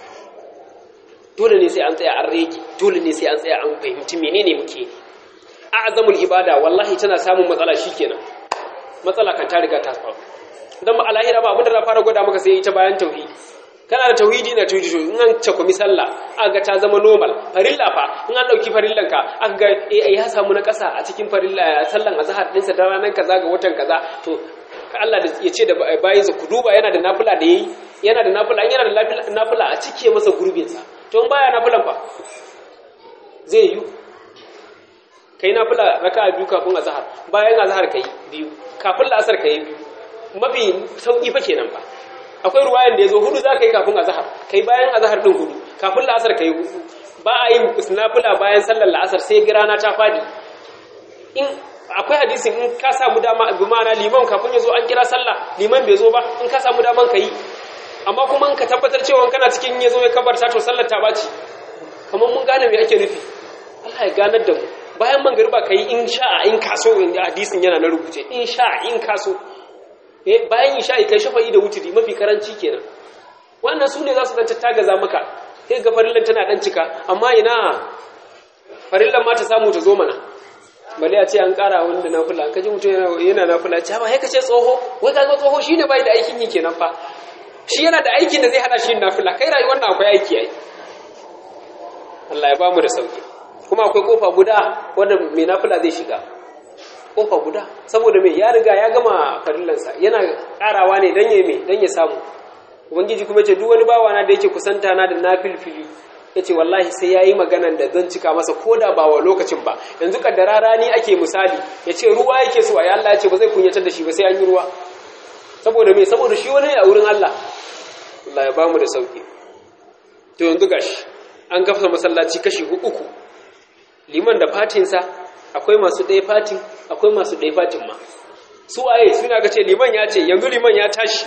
dole ne sai an tsaya an rege dole ne sai an tsaya an fahimci menene muke a'zamul ibada wallahi tana samun matsala shikenan matsala kan ta riga ta faru dan ba alahira ba abinda na fara gwada maka sai ita bayan tauhidi kana da tauhidi na tauhidi to in an cakumi sallah aka ga ta zama normal farilla fa in an dauki farillan ka aka ga eh ya samu na kasa a cikin farilla sallan azhar din sa da ranan kaza ga watan kaza to Allah da ya ce da bayin ku duba yana da nafila da yayi yana da nafila yana da nafila a cike masa gurbin sa to in baya nafilan fa zai yi kai nafila raka'a biyu kafin azhar bayan azhar kai biyu kafin la'asar kai biyu mafi sauki fa kenan fa akwai ruwayan da yazo hudu zaka yi kafin azhar kai bayan azhar din hudu kafin la'asar kai hudu ba a yin nafila bayan sallar la'asar sai girana ta fadi in akwai hadisin in ka samu dama bi ma'ana liman kafin ya zo an kira sallah liman bai zo ba in ka samu daman ka yi amma kuma in ka tabbatar cewa kana cikin ya zo ya kabarta to sallar ta baci kamar mun gane me ake nufi Allah ya ganar da mu bayan magariba ka yi in sha'a in kaso hadisin yana na rubuce in sha'a in kaso eh bayan isha'i kai shafa'i da wuturi mafi karanci kenan wannan su ne za su dan tattagaza maka sai ga farillan tana dan cika amma ina farillan ma ta samu ta zo mana bale a ce an ƙara wanda nafila an kaji mutum yana nafila ce ba ka ce tsoho wai ka tsoho shine bai da aikin yi kenan fa shi yana da aikin da zai hana shi nafila kai rayuwar nan akwai aiki ai Allah ya ba mu da sauki kuma akwai kofa guda wanda mai nafila zai shiga kofa guda saboda mai ya riga ya gama farillansa yana karawa ne dan ya mai dan ya samu ubangiji kuma ce duk wani bawa na da yake kusanta na da nafilfili yace wallahi sai yayi maganan da zan cika masa koda ba wa lokacin ba yanzu kaddara rani ake misali yace ruwa yake so ayi Allah yace ba zai kunyatar da shi ba sai an yi ruwa saboda me saboda shi wani a wurin Allah Allah ya bamu da sauki to yanzu gashi an gafsa masallaci kashi uku liman da fatinsa akwai masu ɗaya fatin akwai masu ɗaya fatin ma su waye suna ga ce liman ya ce yanzu liman ya tashi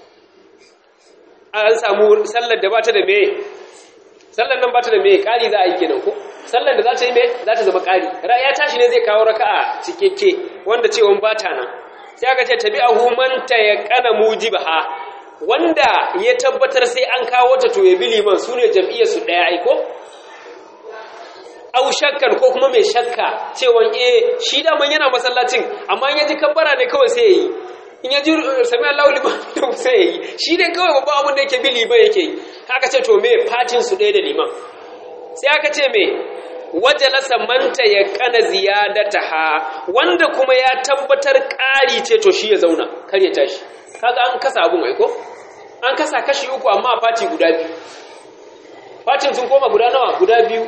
an samu sallar da bata da me sallar nan bata da me ƙari za a yi kenan ko sallar da za ta yi me za ta zama ƙari ya tashi ne zai kawo raka'a cikakke wanda cewa bata nan sai aka ce tabi'ahu man tayaqqana mujibaha wanda ya tabbatar sai an kawo ta to ya bi liman sune jam'iyyar su daya aiko au shakkar ko kuma mai shakka cewa eh shi da man yana masallacin amma in ya ji kabbara ne kawai sai yayi in ya ji sami Allahu liman to sai yayi shi ne kawai babban abin da yake bi liman yake yi haka ce to me fatin su ɗaya da liman sai aka ce me wajalasa manta ya kana ziyadataha wanda kuma ya tabbatar ƙari ce to shi ya zauna kar ya tashi kaga an kasa abun ai ko an kasa kashi uku amma a fati guda biyu fatin sun koma guda nawa guda biyu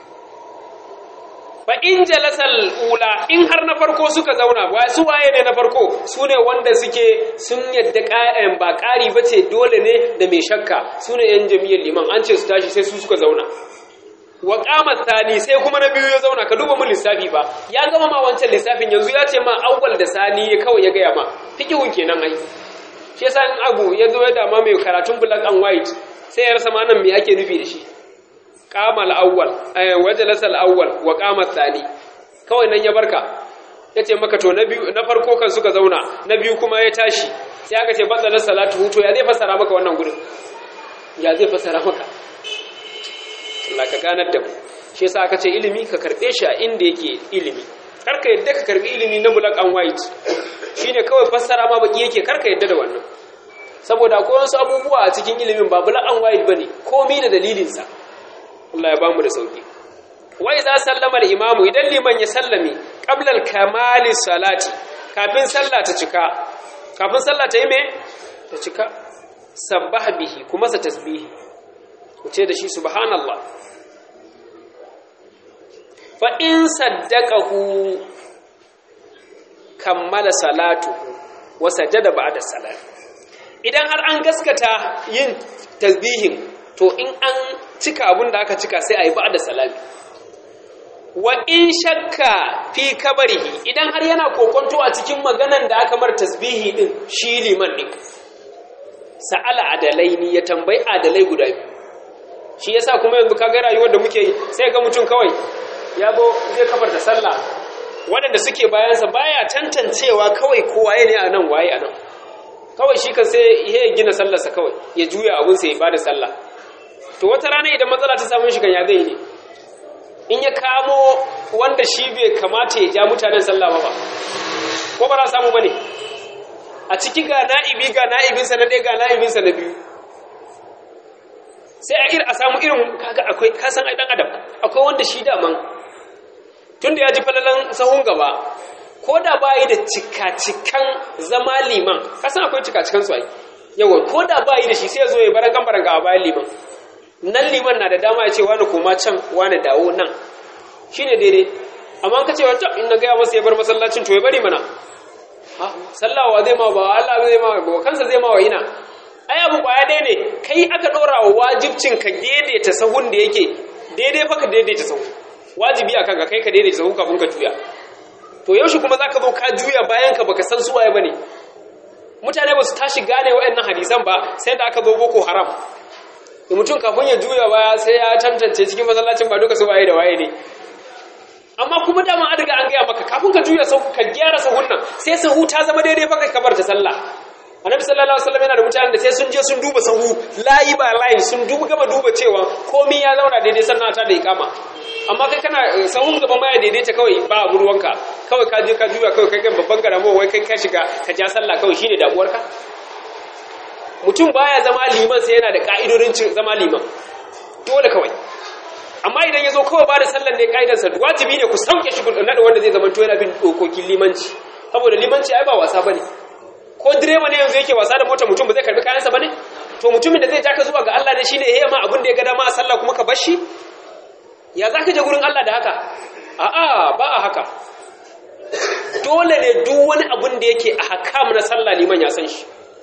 fa in jalasal ula in har na farko suka zauna ba su waye ne na farko su ne wanda suke sun yadda ƙa'en ba ƙari ba ce dole ne da mai shakka su ne yan jami'ar liman an ce su tashi sai su suka zauna wa qamat sani sai kuma na biyu ya zauna ka duba mun lissafi ba ya gama ma wancan lissafin yanzu ya ce ma awwal da sani ya kawai ya gaya ma fikihun kenan ai shi yasa in abu ya zo ya dama mai karatun black and white sai ya rasa ma nan me ake nufi da shi qamal awwal ay wajalasa awwal wa qamat sani kawai nan ya barka yace maka to na biyu na farko kan suka zauna na biyu kuma ya tashi sai aka ce badala salatu to ya zai fassara maka wannan gurin ya zai fassara maka Allah ka ganar da mu shi yasa aka ce ilimi ka karbe shi a inda yake ilimi karka yadda ka karbi ilimi na black and white shine kawai fassara ma baki yake karka yadda da wannan saboda akwai wasu abubuwa a cikin ilimin ba black and white bane komai da dalilin sa Allah ya bamu da sauki wa idza sallama al-imamu idan liman ya sallame qabla al-kamali salati kafin sallah ta cika kafin sallah ta yi me ta cika sabbaha bihi kuma sa tasbihi ku ce da shi subhanallah fa in saddaqahu kammala salatuhu wa sajada ba'da salat idan har an gaskata yin tasbihin to in an cika abin da aka cika sai ayi ba'da salati wa in shakka fi kabarihi idan har yana kokonto a cikin maganan da aka mar tasbihi din shi liman din sa'ala adalaini ya tambayi adalai guda biyu shi yasa kuma yanzu kaga rayuwar da muke yi sai ga mutum kawai ya zo zai kafar da sallah waɗanda suke bayansa baya tantancewa kawai kowa ne a nan waye a nan kawai shi kan sai ya gina sallarsa kawai ya juya abinsa ya bada sallah to wata rana idan matsala ta samu shi kan ya zai ne in ya kamo wanda shi bai kamata ya ja mutanen sallah ba ba ko ba za samu ba ne a ciki ga na'ibi ga na'ibinsa na ɗaya ga na'ibinsa na biyu sai a ir a samu irin kaga akwai kasan ai dan adam akwai wanda shi daman tunda ya ji falalan sahun gaba ko da bayi da cika-cikan zama liman kasan akwai cika-cikan su ai yawa ko da bayi da shi sai ya zo ya baran gambaran ga a bayan liman nan liman na da dama ya ce wani koma can wani dawo nan shine daidai amma ka ce wata in na gaya masa ya bar masallacin to ya bari mana sallawa zai ma ba Allah zai ma ba kansa zai ma wa ina ai abu kwaya ɗaya ne kai aka ɗora wa wajibcin ka daidaita sahun da yake daidai fa ka daidaita sahu wajibi a kanka kai ka daidaita sahu kafin ka juya to yaushe kuma zaka zo ka juya bayan ka baka san suwaye bane mutane ba su tashi gane waɗannan hadisan ba sai da aka zo boko haram da mutum kafin ya juya baya sai ya tantance cikin masallacin ba duka su waye da waye ne amma kuma dama an riga an gaya maka kafin ka juya sahu ka gyara sahun nan sai sahu ta zama daidai fa kai kabar ta sallah annabi sallallahu alaihi wasallam yana da mutanen da sai sun je sun duba sahu layi ba layi sun duba gama duba cewa komai ya zauna daidai sannan ta da ikama amma kai kana sahun gaban baya daidaita kawai ba abu ruwanka kawai ka je ka juya kawai kai kan babban garamo wai kai ka shiga ka ja sallah kawai shine damuwarka mutum baya zama liman sai yana da ka'idodin zama liman dole kawai amma idan ya zo kawai ba da sallan ne ka'idarsa wajibi ne ku sauke shi kudin naɗa wanda zai zama to yana bin dokokin limanci saboda limanci ai ba wasa bane ko direba ne yanzu yake wasa da mota mutum ba zai karbi kayansa bane to mutumin da zai ja ka zuwa ga Allah ne shine yayi ma abin da ya ga dama a sallah kuma ka bar shi ya zaka je gurin Allah da haka a'a ba a haka dole ne duk wani abin da yake a hakam na sallah liman ya san shi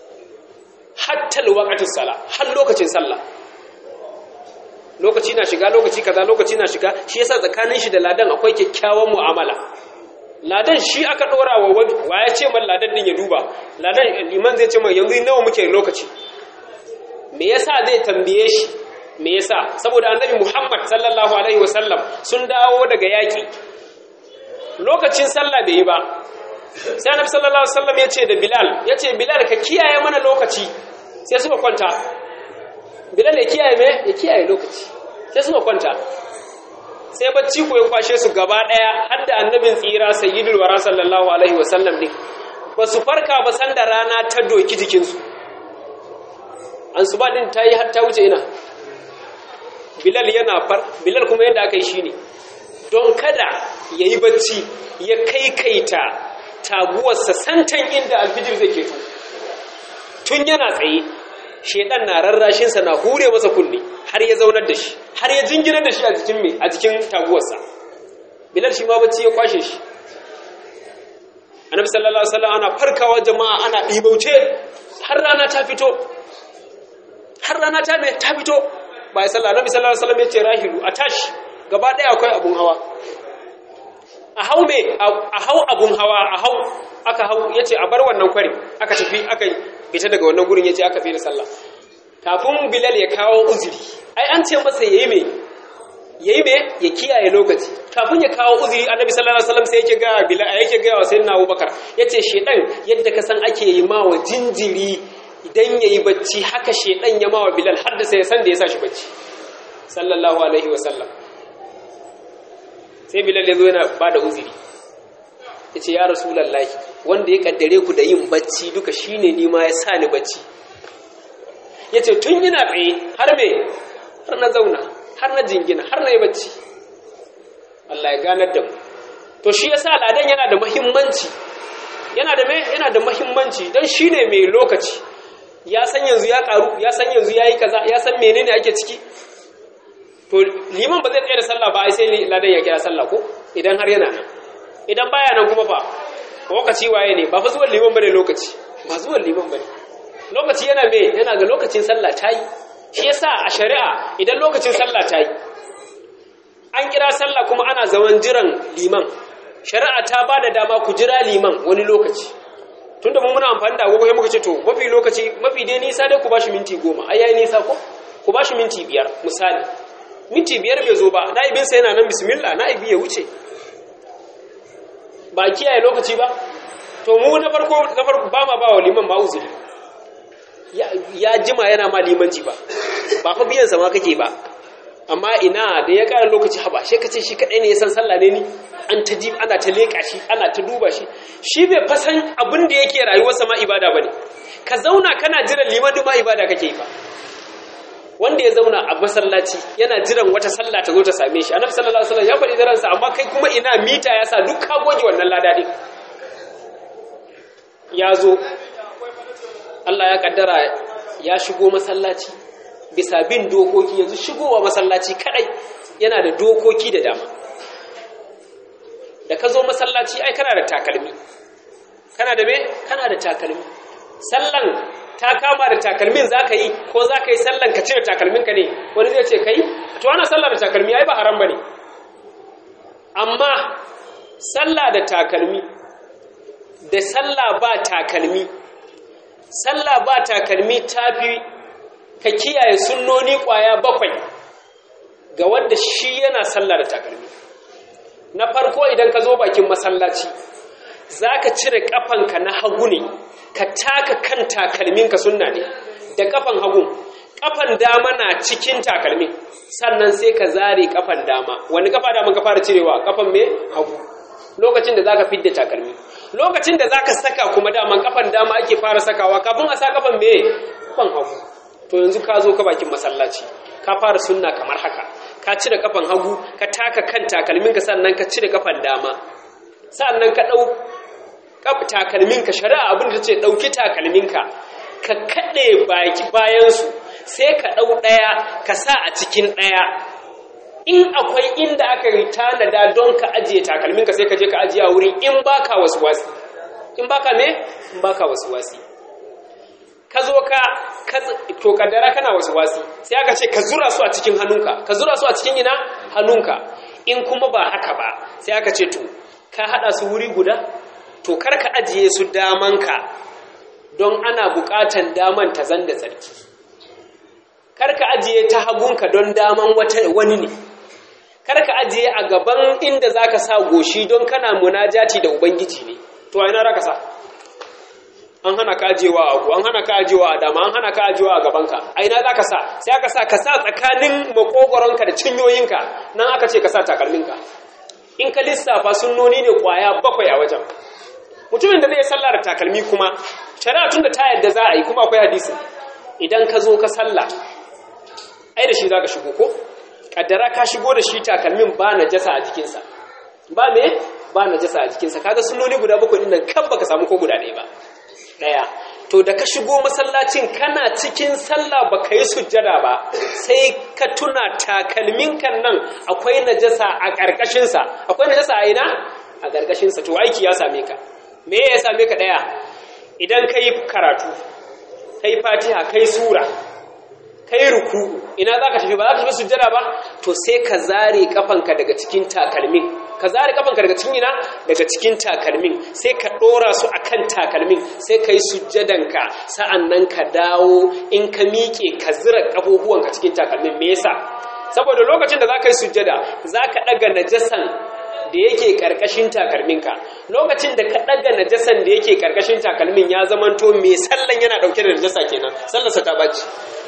hatta waqatus sala har lokacin sallah lokaci na shiga lokaci kaza lokaci na shiga shi yasa tsakanin shi da ladan akwai kyakkyawan mu'amala ladan shi aka dora wa wa ya ce man ladan din ya duba ladan liman zai ce man yanzu nawa muke lokaci me yasa zai tambaye shi me yasa saboda annabi Muhammad sallallahu alaihi wasallam sun dawo daga yaki lokacin sallah bai yi ba sai annabi sallallahu alaihi wasallam ya ce da Bilal ya ce Bilal ka kiyaye mana lokaci sai suka kwanta Bilal ya kiyaye me ya kiyaye lokaci sai suka kwanta sai bacci ko ya kwashe su gaba daya har da annabin tsira sayyidul wara sallallahu alaihi wasallam din ba su farka ba san da rana ta doki jikinsu an su ba din ta yi har ta wuce ina bilal yana far bilal kuma yadda aka yi shi ne don kada ya yi bacci ya kai kaita taguwarsa santan inda alfijir zai keto tun yana tsaye shedan na rarrashinsa na hure masa kunne har ya zaunar da shi har ya jinginar da shi a jikin mai a jikin taguwarsa bilal shi ma bacci ya kwashe shi annabi sallallahu alaihi wasallam ana farkawa jama'a ana ɗibauce har rana ta fito har rana ta me ta fito bai sallah annabi sallallahu alaihi wasallam ya ce rahilu a tashi gaba ɗaya akwai abun hawa a hau me a hau abun hawa a hau aka hau yace a bar wannan kwari aka tafi aka fita daga wannan gurin yace aka tsira sallah kafin bilal ya kawo uzuri ai an ce masa yayi me yayi me ya kiyaye lokaci kafin ya kawo uzuri annabi sallallahu alaihi wasallam sai yake ga bilal yake ga wa sayyidina abubakar yace shedan yadda ka san ake yi ma wa jinjiri idan yayi bacci haka shedan ya ma wa bilal har da sai san da ya sa shi bacci sallallahu alaihi wasallam sai bilal ya zo yana bada uzuri yace ya rasulullahi wanda ya kaddare ku da yin bacci duka shine ni ma ya sa ni bacci yace tun ina tsaye har me har na zauna har na jingina har na yi bacci Allah ya ganar da mu to shi yasa ladan yana da muhimmanci yana da me yana da muhimmanci dan shine mai lokaci ya san yanzu ya karu ya san yanzu yayi kaza ya san menene ake ciki to liman ba zai tsaya da sallah ba ai sai ladan ya kira sallah ko idan har yana nan idan baya nan kuma fa lokaci waye ne ba fa zuwan liman bane lokaci ba zuwan liman bane lokaci yana me yana ga lokacin sallah tayi shi yasa a shari'a idan lokacin sallah tayi an kira sallah kuma ana zaman jiran liman shari'a ta ba da dama ku jira liman wani lokaci tunda mun muna amfani da agogo sai muka ce to mafi lokaci mafi dai nisa dai ku bashi minti goma ai yayi nisa ko ku bashi minti biyar misali minti biyar bai zo ba na'ibin sa yana nan bismillah na'ibi ya wuce ba kiyaye lokaci ba to mu na farko na farko ba ma ba wa liman ma uzuri ya jima yana ma limanci ba ba fa biyan sa ma kake ba amma ina da ya ƙara lokaci haba shi kace shi kadai ne ya san sallah ne ni an ta ji ana ta leka shi ana ta duba shi shi bai fasan abin da yake rayuwarsa ma ibada bane ka zauna kana jiran liman ma ibada kake yi ba wanda ya zauna a masallaci yana jiran wata sallah ta zo ta same shi annabi sallallahu alaihi wasallam ya faɗi daransa amma kai kuma ina mita ya sa duk ka goge wannan lada din ya zo Allah ya kaddara ya shigo masallaci bisa bin dokoki yanzu shigowa masallaci kadai yana da dokoki da dama da ka zo masallaci ai kana da takalmi kana da me kana da takalmi sallan ta kama da takalmin za ka yi ko za ka yi sallan ka cire takalminka ne wani zai ce ka yi to ana sallah da takalmi ai ba haram ba ne amma sallah da takalmi da sallah ba takalmi sallah ba takalmi ta fi ka kiyaye sunnoni ƙwaya bakwai ga wanda shi yana sallah da takalmi na farko idan ka zo bakin masallaci za ka cire ƙafanka na hagu ne ka taka kan takalminka sunna ne da ƙafan hagu kafan dama na cikin takalmin sannan sai ka zare kafan dama wani kafa dama ka fara cirewa kafan me hagu lokacin da zaka fidda takalmi lokacin da zaka saka kuma daman kafan dama ake fara sakawa kafin a sa kafan me kafan hagu to yanzu ka zo ka bakin masallaci ka fara sunna kamar haka ka cire kafan hagu ka taka kan takalminka sannan ka cire kafan dama sannan ka dau takalminka shari'a abin da ce dauki takalminka ka kade baki bayan su sai ka dau daya ka sa a cikin daya in akwai inda aka yi tanada don ka ajiye takalminka sai ka je ka ajiye a wurin in baka wasi in baka me in baka wasi ka zo ka to kaddara kana wasi sai aka ce ka zura su a cikin hannunka ka zura su a cikin ina hannunka in kuma ba haka ba sai aka ce to ka hada su wuri guda to kar ka ajiye su damanka don ana bukatan daman ta zanda tsarki kar ka ajiye ta hagunka don daman wani ne kar ka ajiye a gaban inda zaka sa goshi don kana munajati da ubangiji ne to a ina zaka sa an hana ka ajiyewa a agu an hana ka ajiyewa a dama an hana ka ajiyewa a gabanka a ina zaka sa sai aka sa ka sa tsakanin makogoronka da cinyoyinka nan aka ce ka sa takalminka in ka lissafa sunnoni ne kwaya bakwai a wajen mutumin da zai sallah da takalmi kuma shari'a tun da ta yadda za a yi kuma akwai hadisi idan ka zo ka sallah ai da shi za ka shigo ko kaddara ka shigo da shi takalmin ba na jasa a jikinsa ba me ba na jasa a jikinsa kaga sunnoni guda bakwai din nan kan baka samu ko guda ɗaya ba ɗaya to da ka shigo masallacin kana cikin sallah baka yi sujjada ba sai ka tuna takalmin kan nan akwai najasa a ƙarƙashinsa akwai najasa a ina a ƙarƙashinsa to aiki ya same ka me ya same ka ɗaya idan ka yi karatu ka yi fatiha ka yi sura ka yi ruku ina za ka tafi ba za ka tafi sujjada ba to sai ka zare kafanka daga cikin takalmin ka zare kafanka daga cikin ina daga cikin takalmin sai ka dora su akan takalmin sai ka yi sujjadanka sa'annan ka dawo in ka miƙe ka zira kafofuwanka cikin takalmin me yasa saboda lokacin da za ka yi sujjada za ka ɗaga najasan da yake ƙarƙashin takalminka lokacin da ka ɗaga najasan da yake ƙarƙashin takalmin ya zamanto mai sallan yana ɗauke da najasa kenan sallarsa ta baci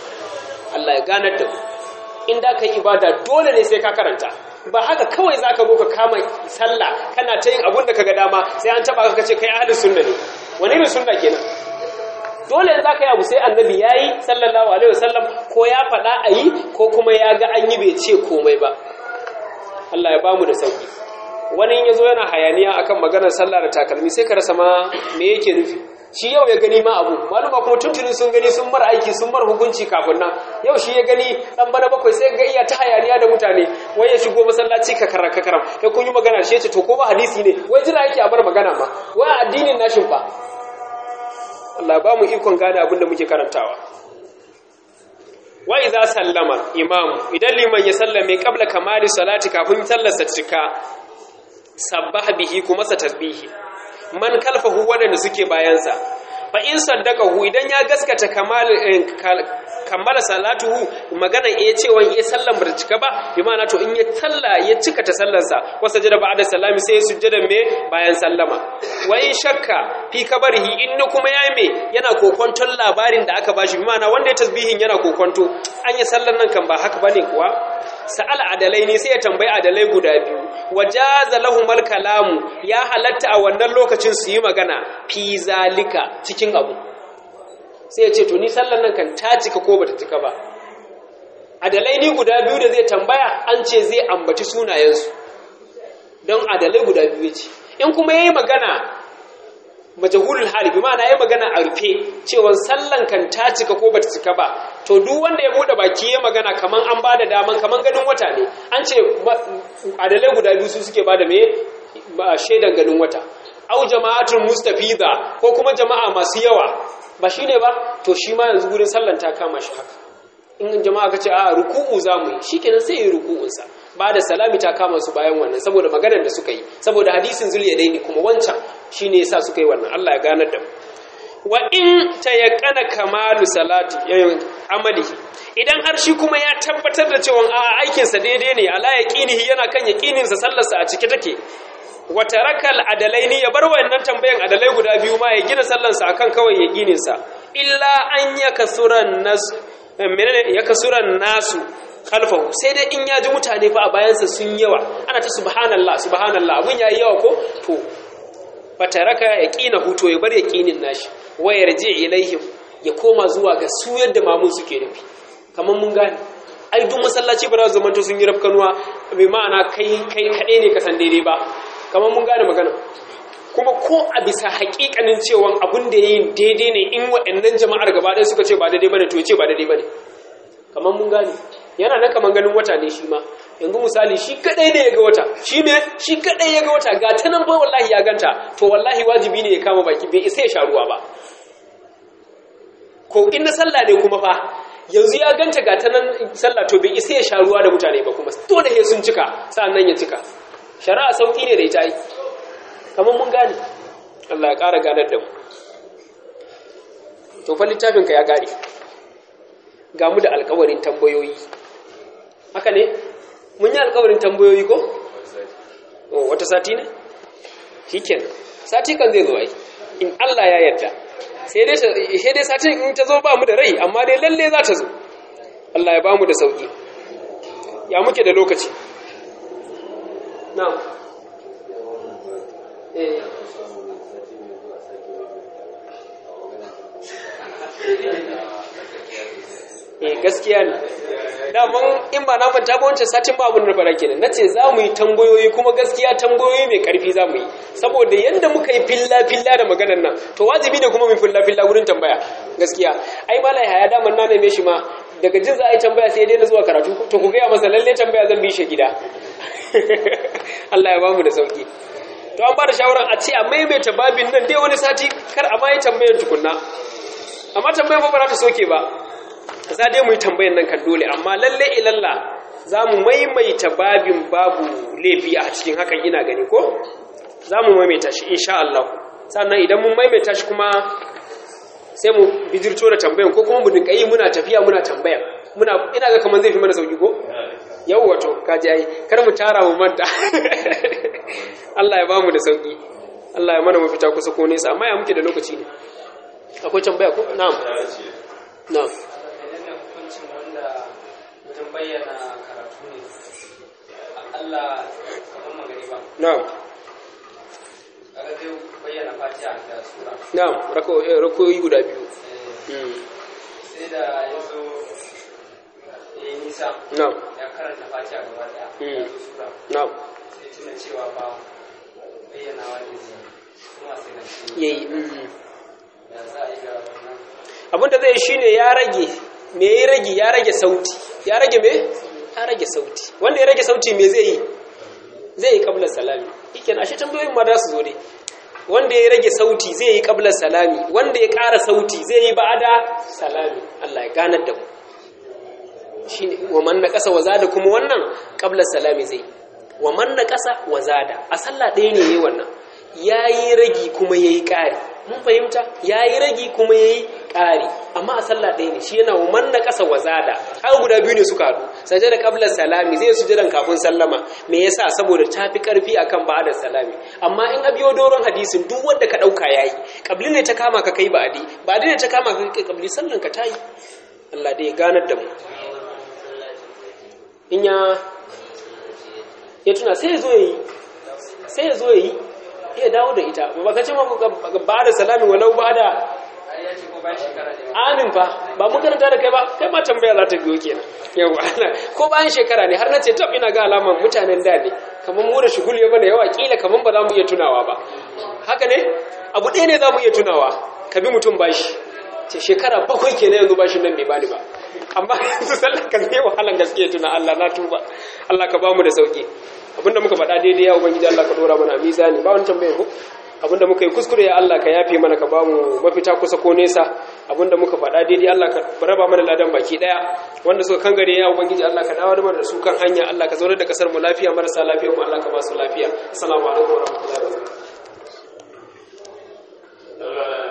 Allah ya ganar da ku in da ka yi ibada dole ne sai ka karanta ba haka kawai za ka zo ka kama sallah kana ta yin abun da ka ga dama sai an taɓa ka ce kai ahalin sunna ne wani irin sunna kenan dole in za ka yi abu sai annabi ya yi sallallahu alaihi wasallam ko ya faɗa a yi ko kuma ya ga an yi bai ce komai ba Allah ya bamu da sauki wani ya zo yana hayaniya akan maganar sallah da takalmi sai ka rasa ma me yake nufi shi yau ya gani ma abu maluma kuma tuntunin sun gani sun mara aiki sun mara hukunci kafin nan yau shi ya gani dan bana bakwai sai ga iya ta hayaniya da mutane wai ya shigo masallaci ka karar ka karam kai kun yi magana shi yace to ko ba hadisi ne wai jira yake a bar magana ma wai addinin nashin fa Allah ba mu ikon gane abin da muke karantawa wa idza sallama imam idan liman ya sallame qabla kamali salati kafin sallarsa cika sabbaha bihi kuma sa tasbihi man kalfahu waɗanda suke bayansa fa in saddaqahu idan ya gaskata kamal kammala salatuhu magana iya cewa iya sallan bar cika ba bi ma'ana to in ya salla ya cika ta sallansa wa sajada ba'da salami sai sujjada me bayan sallama wa in shakka fi kabarihi in kuma yayi me yana kokonton labarin da aka bashi bi ma'ana wanda ya tasbihin yana kokonto an yi sallan nan kan ba haka bane kuwa sa'al adalai ne sai ya tambayi adalai guda biyu wajaza lahumal kalamu ya halatta a wannan lokacin su yi magana fi zalika cikin abu sai ya ce to ni sallan nan kan ta cika ko bata cika ba adalai ni guda biyu da zai tambaya an ce zai ambaci sunayensu don adalai guda biyu ce in kuma yayi magana majahulul hali bi ma'ana yayi magana a rufe cewa sallan kan ta cika ko bata cika ba to duk wanda ya bude baki ya magana kaman an bada daman kaman ganin wata ne an ce adalai guda biyu su suke bada me shaidan ganin wata au jama'atul mustafiza ko kuma jama'a masu yawa ba shine ba to shi ma yanzu gurin sallan ta kama shi haka in jama'a ka ce a ruku'u zamu yi shikenan sai yi ruku'unsa ba da salami ta kama su bayan wannan saboda maganar da suka yi saboda hadisin zuliyadaini kuma wancan shine yasa suka yi wannan Allah ya ganar da mu wa in tayaqqana kamalu salati yayin amalihi idan har shi kuma ya tabbatar da cewa a aikin sa daidai ne ala yaqinihi yana kan yaqinin sa sallarsa a cike take wa tarakal adalaini ya bar wannan tambayan adalai guda biyu ma ya gina sallarsa akan kawai yaqinin sa illa an yakasuran nas menene ya kasura nasu khalfahu sai dai in ya ji mutane fa a bayansa sun yawa ana ta subhanallah subhanallah abun yayi yawa ko to fataraka yaqina huto ya bar yaqinin nashi wa yarji ilaihim ya koma zuwa ga su yadda mamun suke nufi kamar mun gane ai duk masallaci ba za su zamanto sun yi rafkanuwa mai ma'ana kai kai kaɗai ne kasan daidai ba kamar mun gane magana kuma ko a bisa haƙiƙanin cewa abin da ya yi daidai ne in waɗannan jama'ar gaba ɗaya suka ce ba daidai ba ne to ce ba daidai ba ne kamar mun gane yana nan kamar ganin wata ne shi ma yanzu misali shi kaɗai ne ya ga wata shi ne shi kaɗai ya ga wata ga ta nan bai wallahi ya ganta to wallahi wajibi ne ya kama baki bai isa ya sha ruwa ba ko in na sallah ne kuma fa yanzu ya ganta ga ta nan sallah to bai isa ya sha ruwa da mutane ba kuma dole he sun cika sa'an nan ya cika shari'a sauki ne da ita yi kamar mun gane Allah ya ƙara ganar da mu to fa littafinka ya gare ga mu da alƙawarin tambayoyi haka ne mun yi alƙawarin tambayoyi ko oh wata sati ne shikenan sati kan zai zo ai in Allah ya yarda sai dai sai dai satin in ta zo ba mu da rai amma dai lalle za ta zo Allah ya ba mu da sauki ya muke da lokaci na'am eh eh gaskiya ne daman in ba na manta ba wancan satin ba abin da fara kenan nace za mu yi tambayoyi kuma gaskiya tambayoyi mai karfi za mu yi saboda yanda muka yi filla filla da maganar nan to wajibi ne kuma mu filla filla wurin tambaya gaskiya ai malai haya daman na neme shi ma daga jin za a yi tambaya sai dai na zuwa karatu to ku gaya masa lalle tambaya zan bi shi gida Allah ya bamu da sauki to an ba da shawaran a ce a maimaita babin nan dai wani sati kar a ma yi tambayar tukunna amma tambayar ba ba za ta soke ba za dai mu yi tambayan nan kan dole amma lalle ilalla za mu maimaita babin babu laifi a cikin hakan ina gani ko za mu maimaita shi insha Allah sannan idan mun maimaita shi kuma sai mu bijirto da tambayan ko kuma mu dinka yi muna tafiya muna tambaya muna ina ga kaman zai fi mana sauki ko yau wato kaji ai kar mu tara mu manta Allah ya ba mu da sauki Allah ya mana mafita kusa ko nesa amma ya muke da lokaci ne akwai tambaya ko na'am na'am wajen bayyana karatu ne Allah kamar magariba na'am kaga zai bayyana fatiha da sura na'am rakoyi guda biyu sai da ya zo ya yi nisa na'am ya karanta fatiha gaba daya ya zo sura na'am sai tuna cewa ba bayyana wani zai kuma sai na ce yayi ya za a yi ga wannan abinda zai shine ya rage me ya rage ya rage sauti ya rage me ya rage sauti wanda ya rage sauti me zai yi zai yi kabla salami yake ashe tambayoyin ma za su zo dai wanda ya rage sauti zai yi kabla salami wanda ya ƙara sauti zai yi ba'ada salami Allah ya ganar da mu shine wa man naqasa wa zada kuma wannan kabla salami zai wa man naqasa wa zada a sallah ɗaya ne yayi wannan yayi ragi kuma yayi ƙari mun fahimta yayi ragi kuma yayi ƙari amma a sallah ɗaya ne shi yana wa man naqasa wa zada har guda biyu ne suka haɗu sajada qabla salami zai sujudan kafin sallama me yasa saboda tafi karfi akan ba'da salami amma in abiyo doron hadisin duk wanda ka dauka yayi qabli ne ta kama ka kai ba'di ba'di ne ta kama ka kai qabli sallan ka tayi Allah dai ya ganar da mu in ya ya tuna sai ya zo yi sai ya zo yi ya dawo da ita ba ka ce ma ba da salami walau ba da ai ya ce ko bayan shekara ne amin fa ba mun karanta da kai ba kai ma tambaya za ta biyo kenan yawa ko bayan shekara ne har na ce tab ina ga alaman mutanen da ne kamar mu da shugul ya bana yawa kila kamar ba za mu iya tunawa ba haka ne abu ɗaya ne za mu iya tunawa ka bi mutum bashi ce shekara bakwai kenan yanzu bashin nan bai bani ba amma yanzu sallar kan zai wahalan gaske tuna Allah na tuba Allah ka ba mu da sauki abinda muka faɗa daidai ya ubangiji Allah ka dora mana a mizani ba wani tambayar ku abinda muka yi kuskure ya Allah ka yafe mana ka ba mu mafita kusa ko nesa abinda muka faɗa daidai Allah ka raba mana ladan baki daya wanda suka kangare ya ubangiji Allah ka dawo da mana da su kan hanya Allah ka zaunar da kasar mu lafiya marasa lafiya mu Allah ka ba su lafiya assalamu alaikum wa rahmatullahi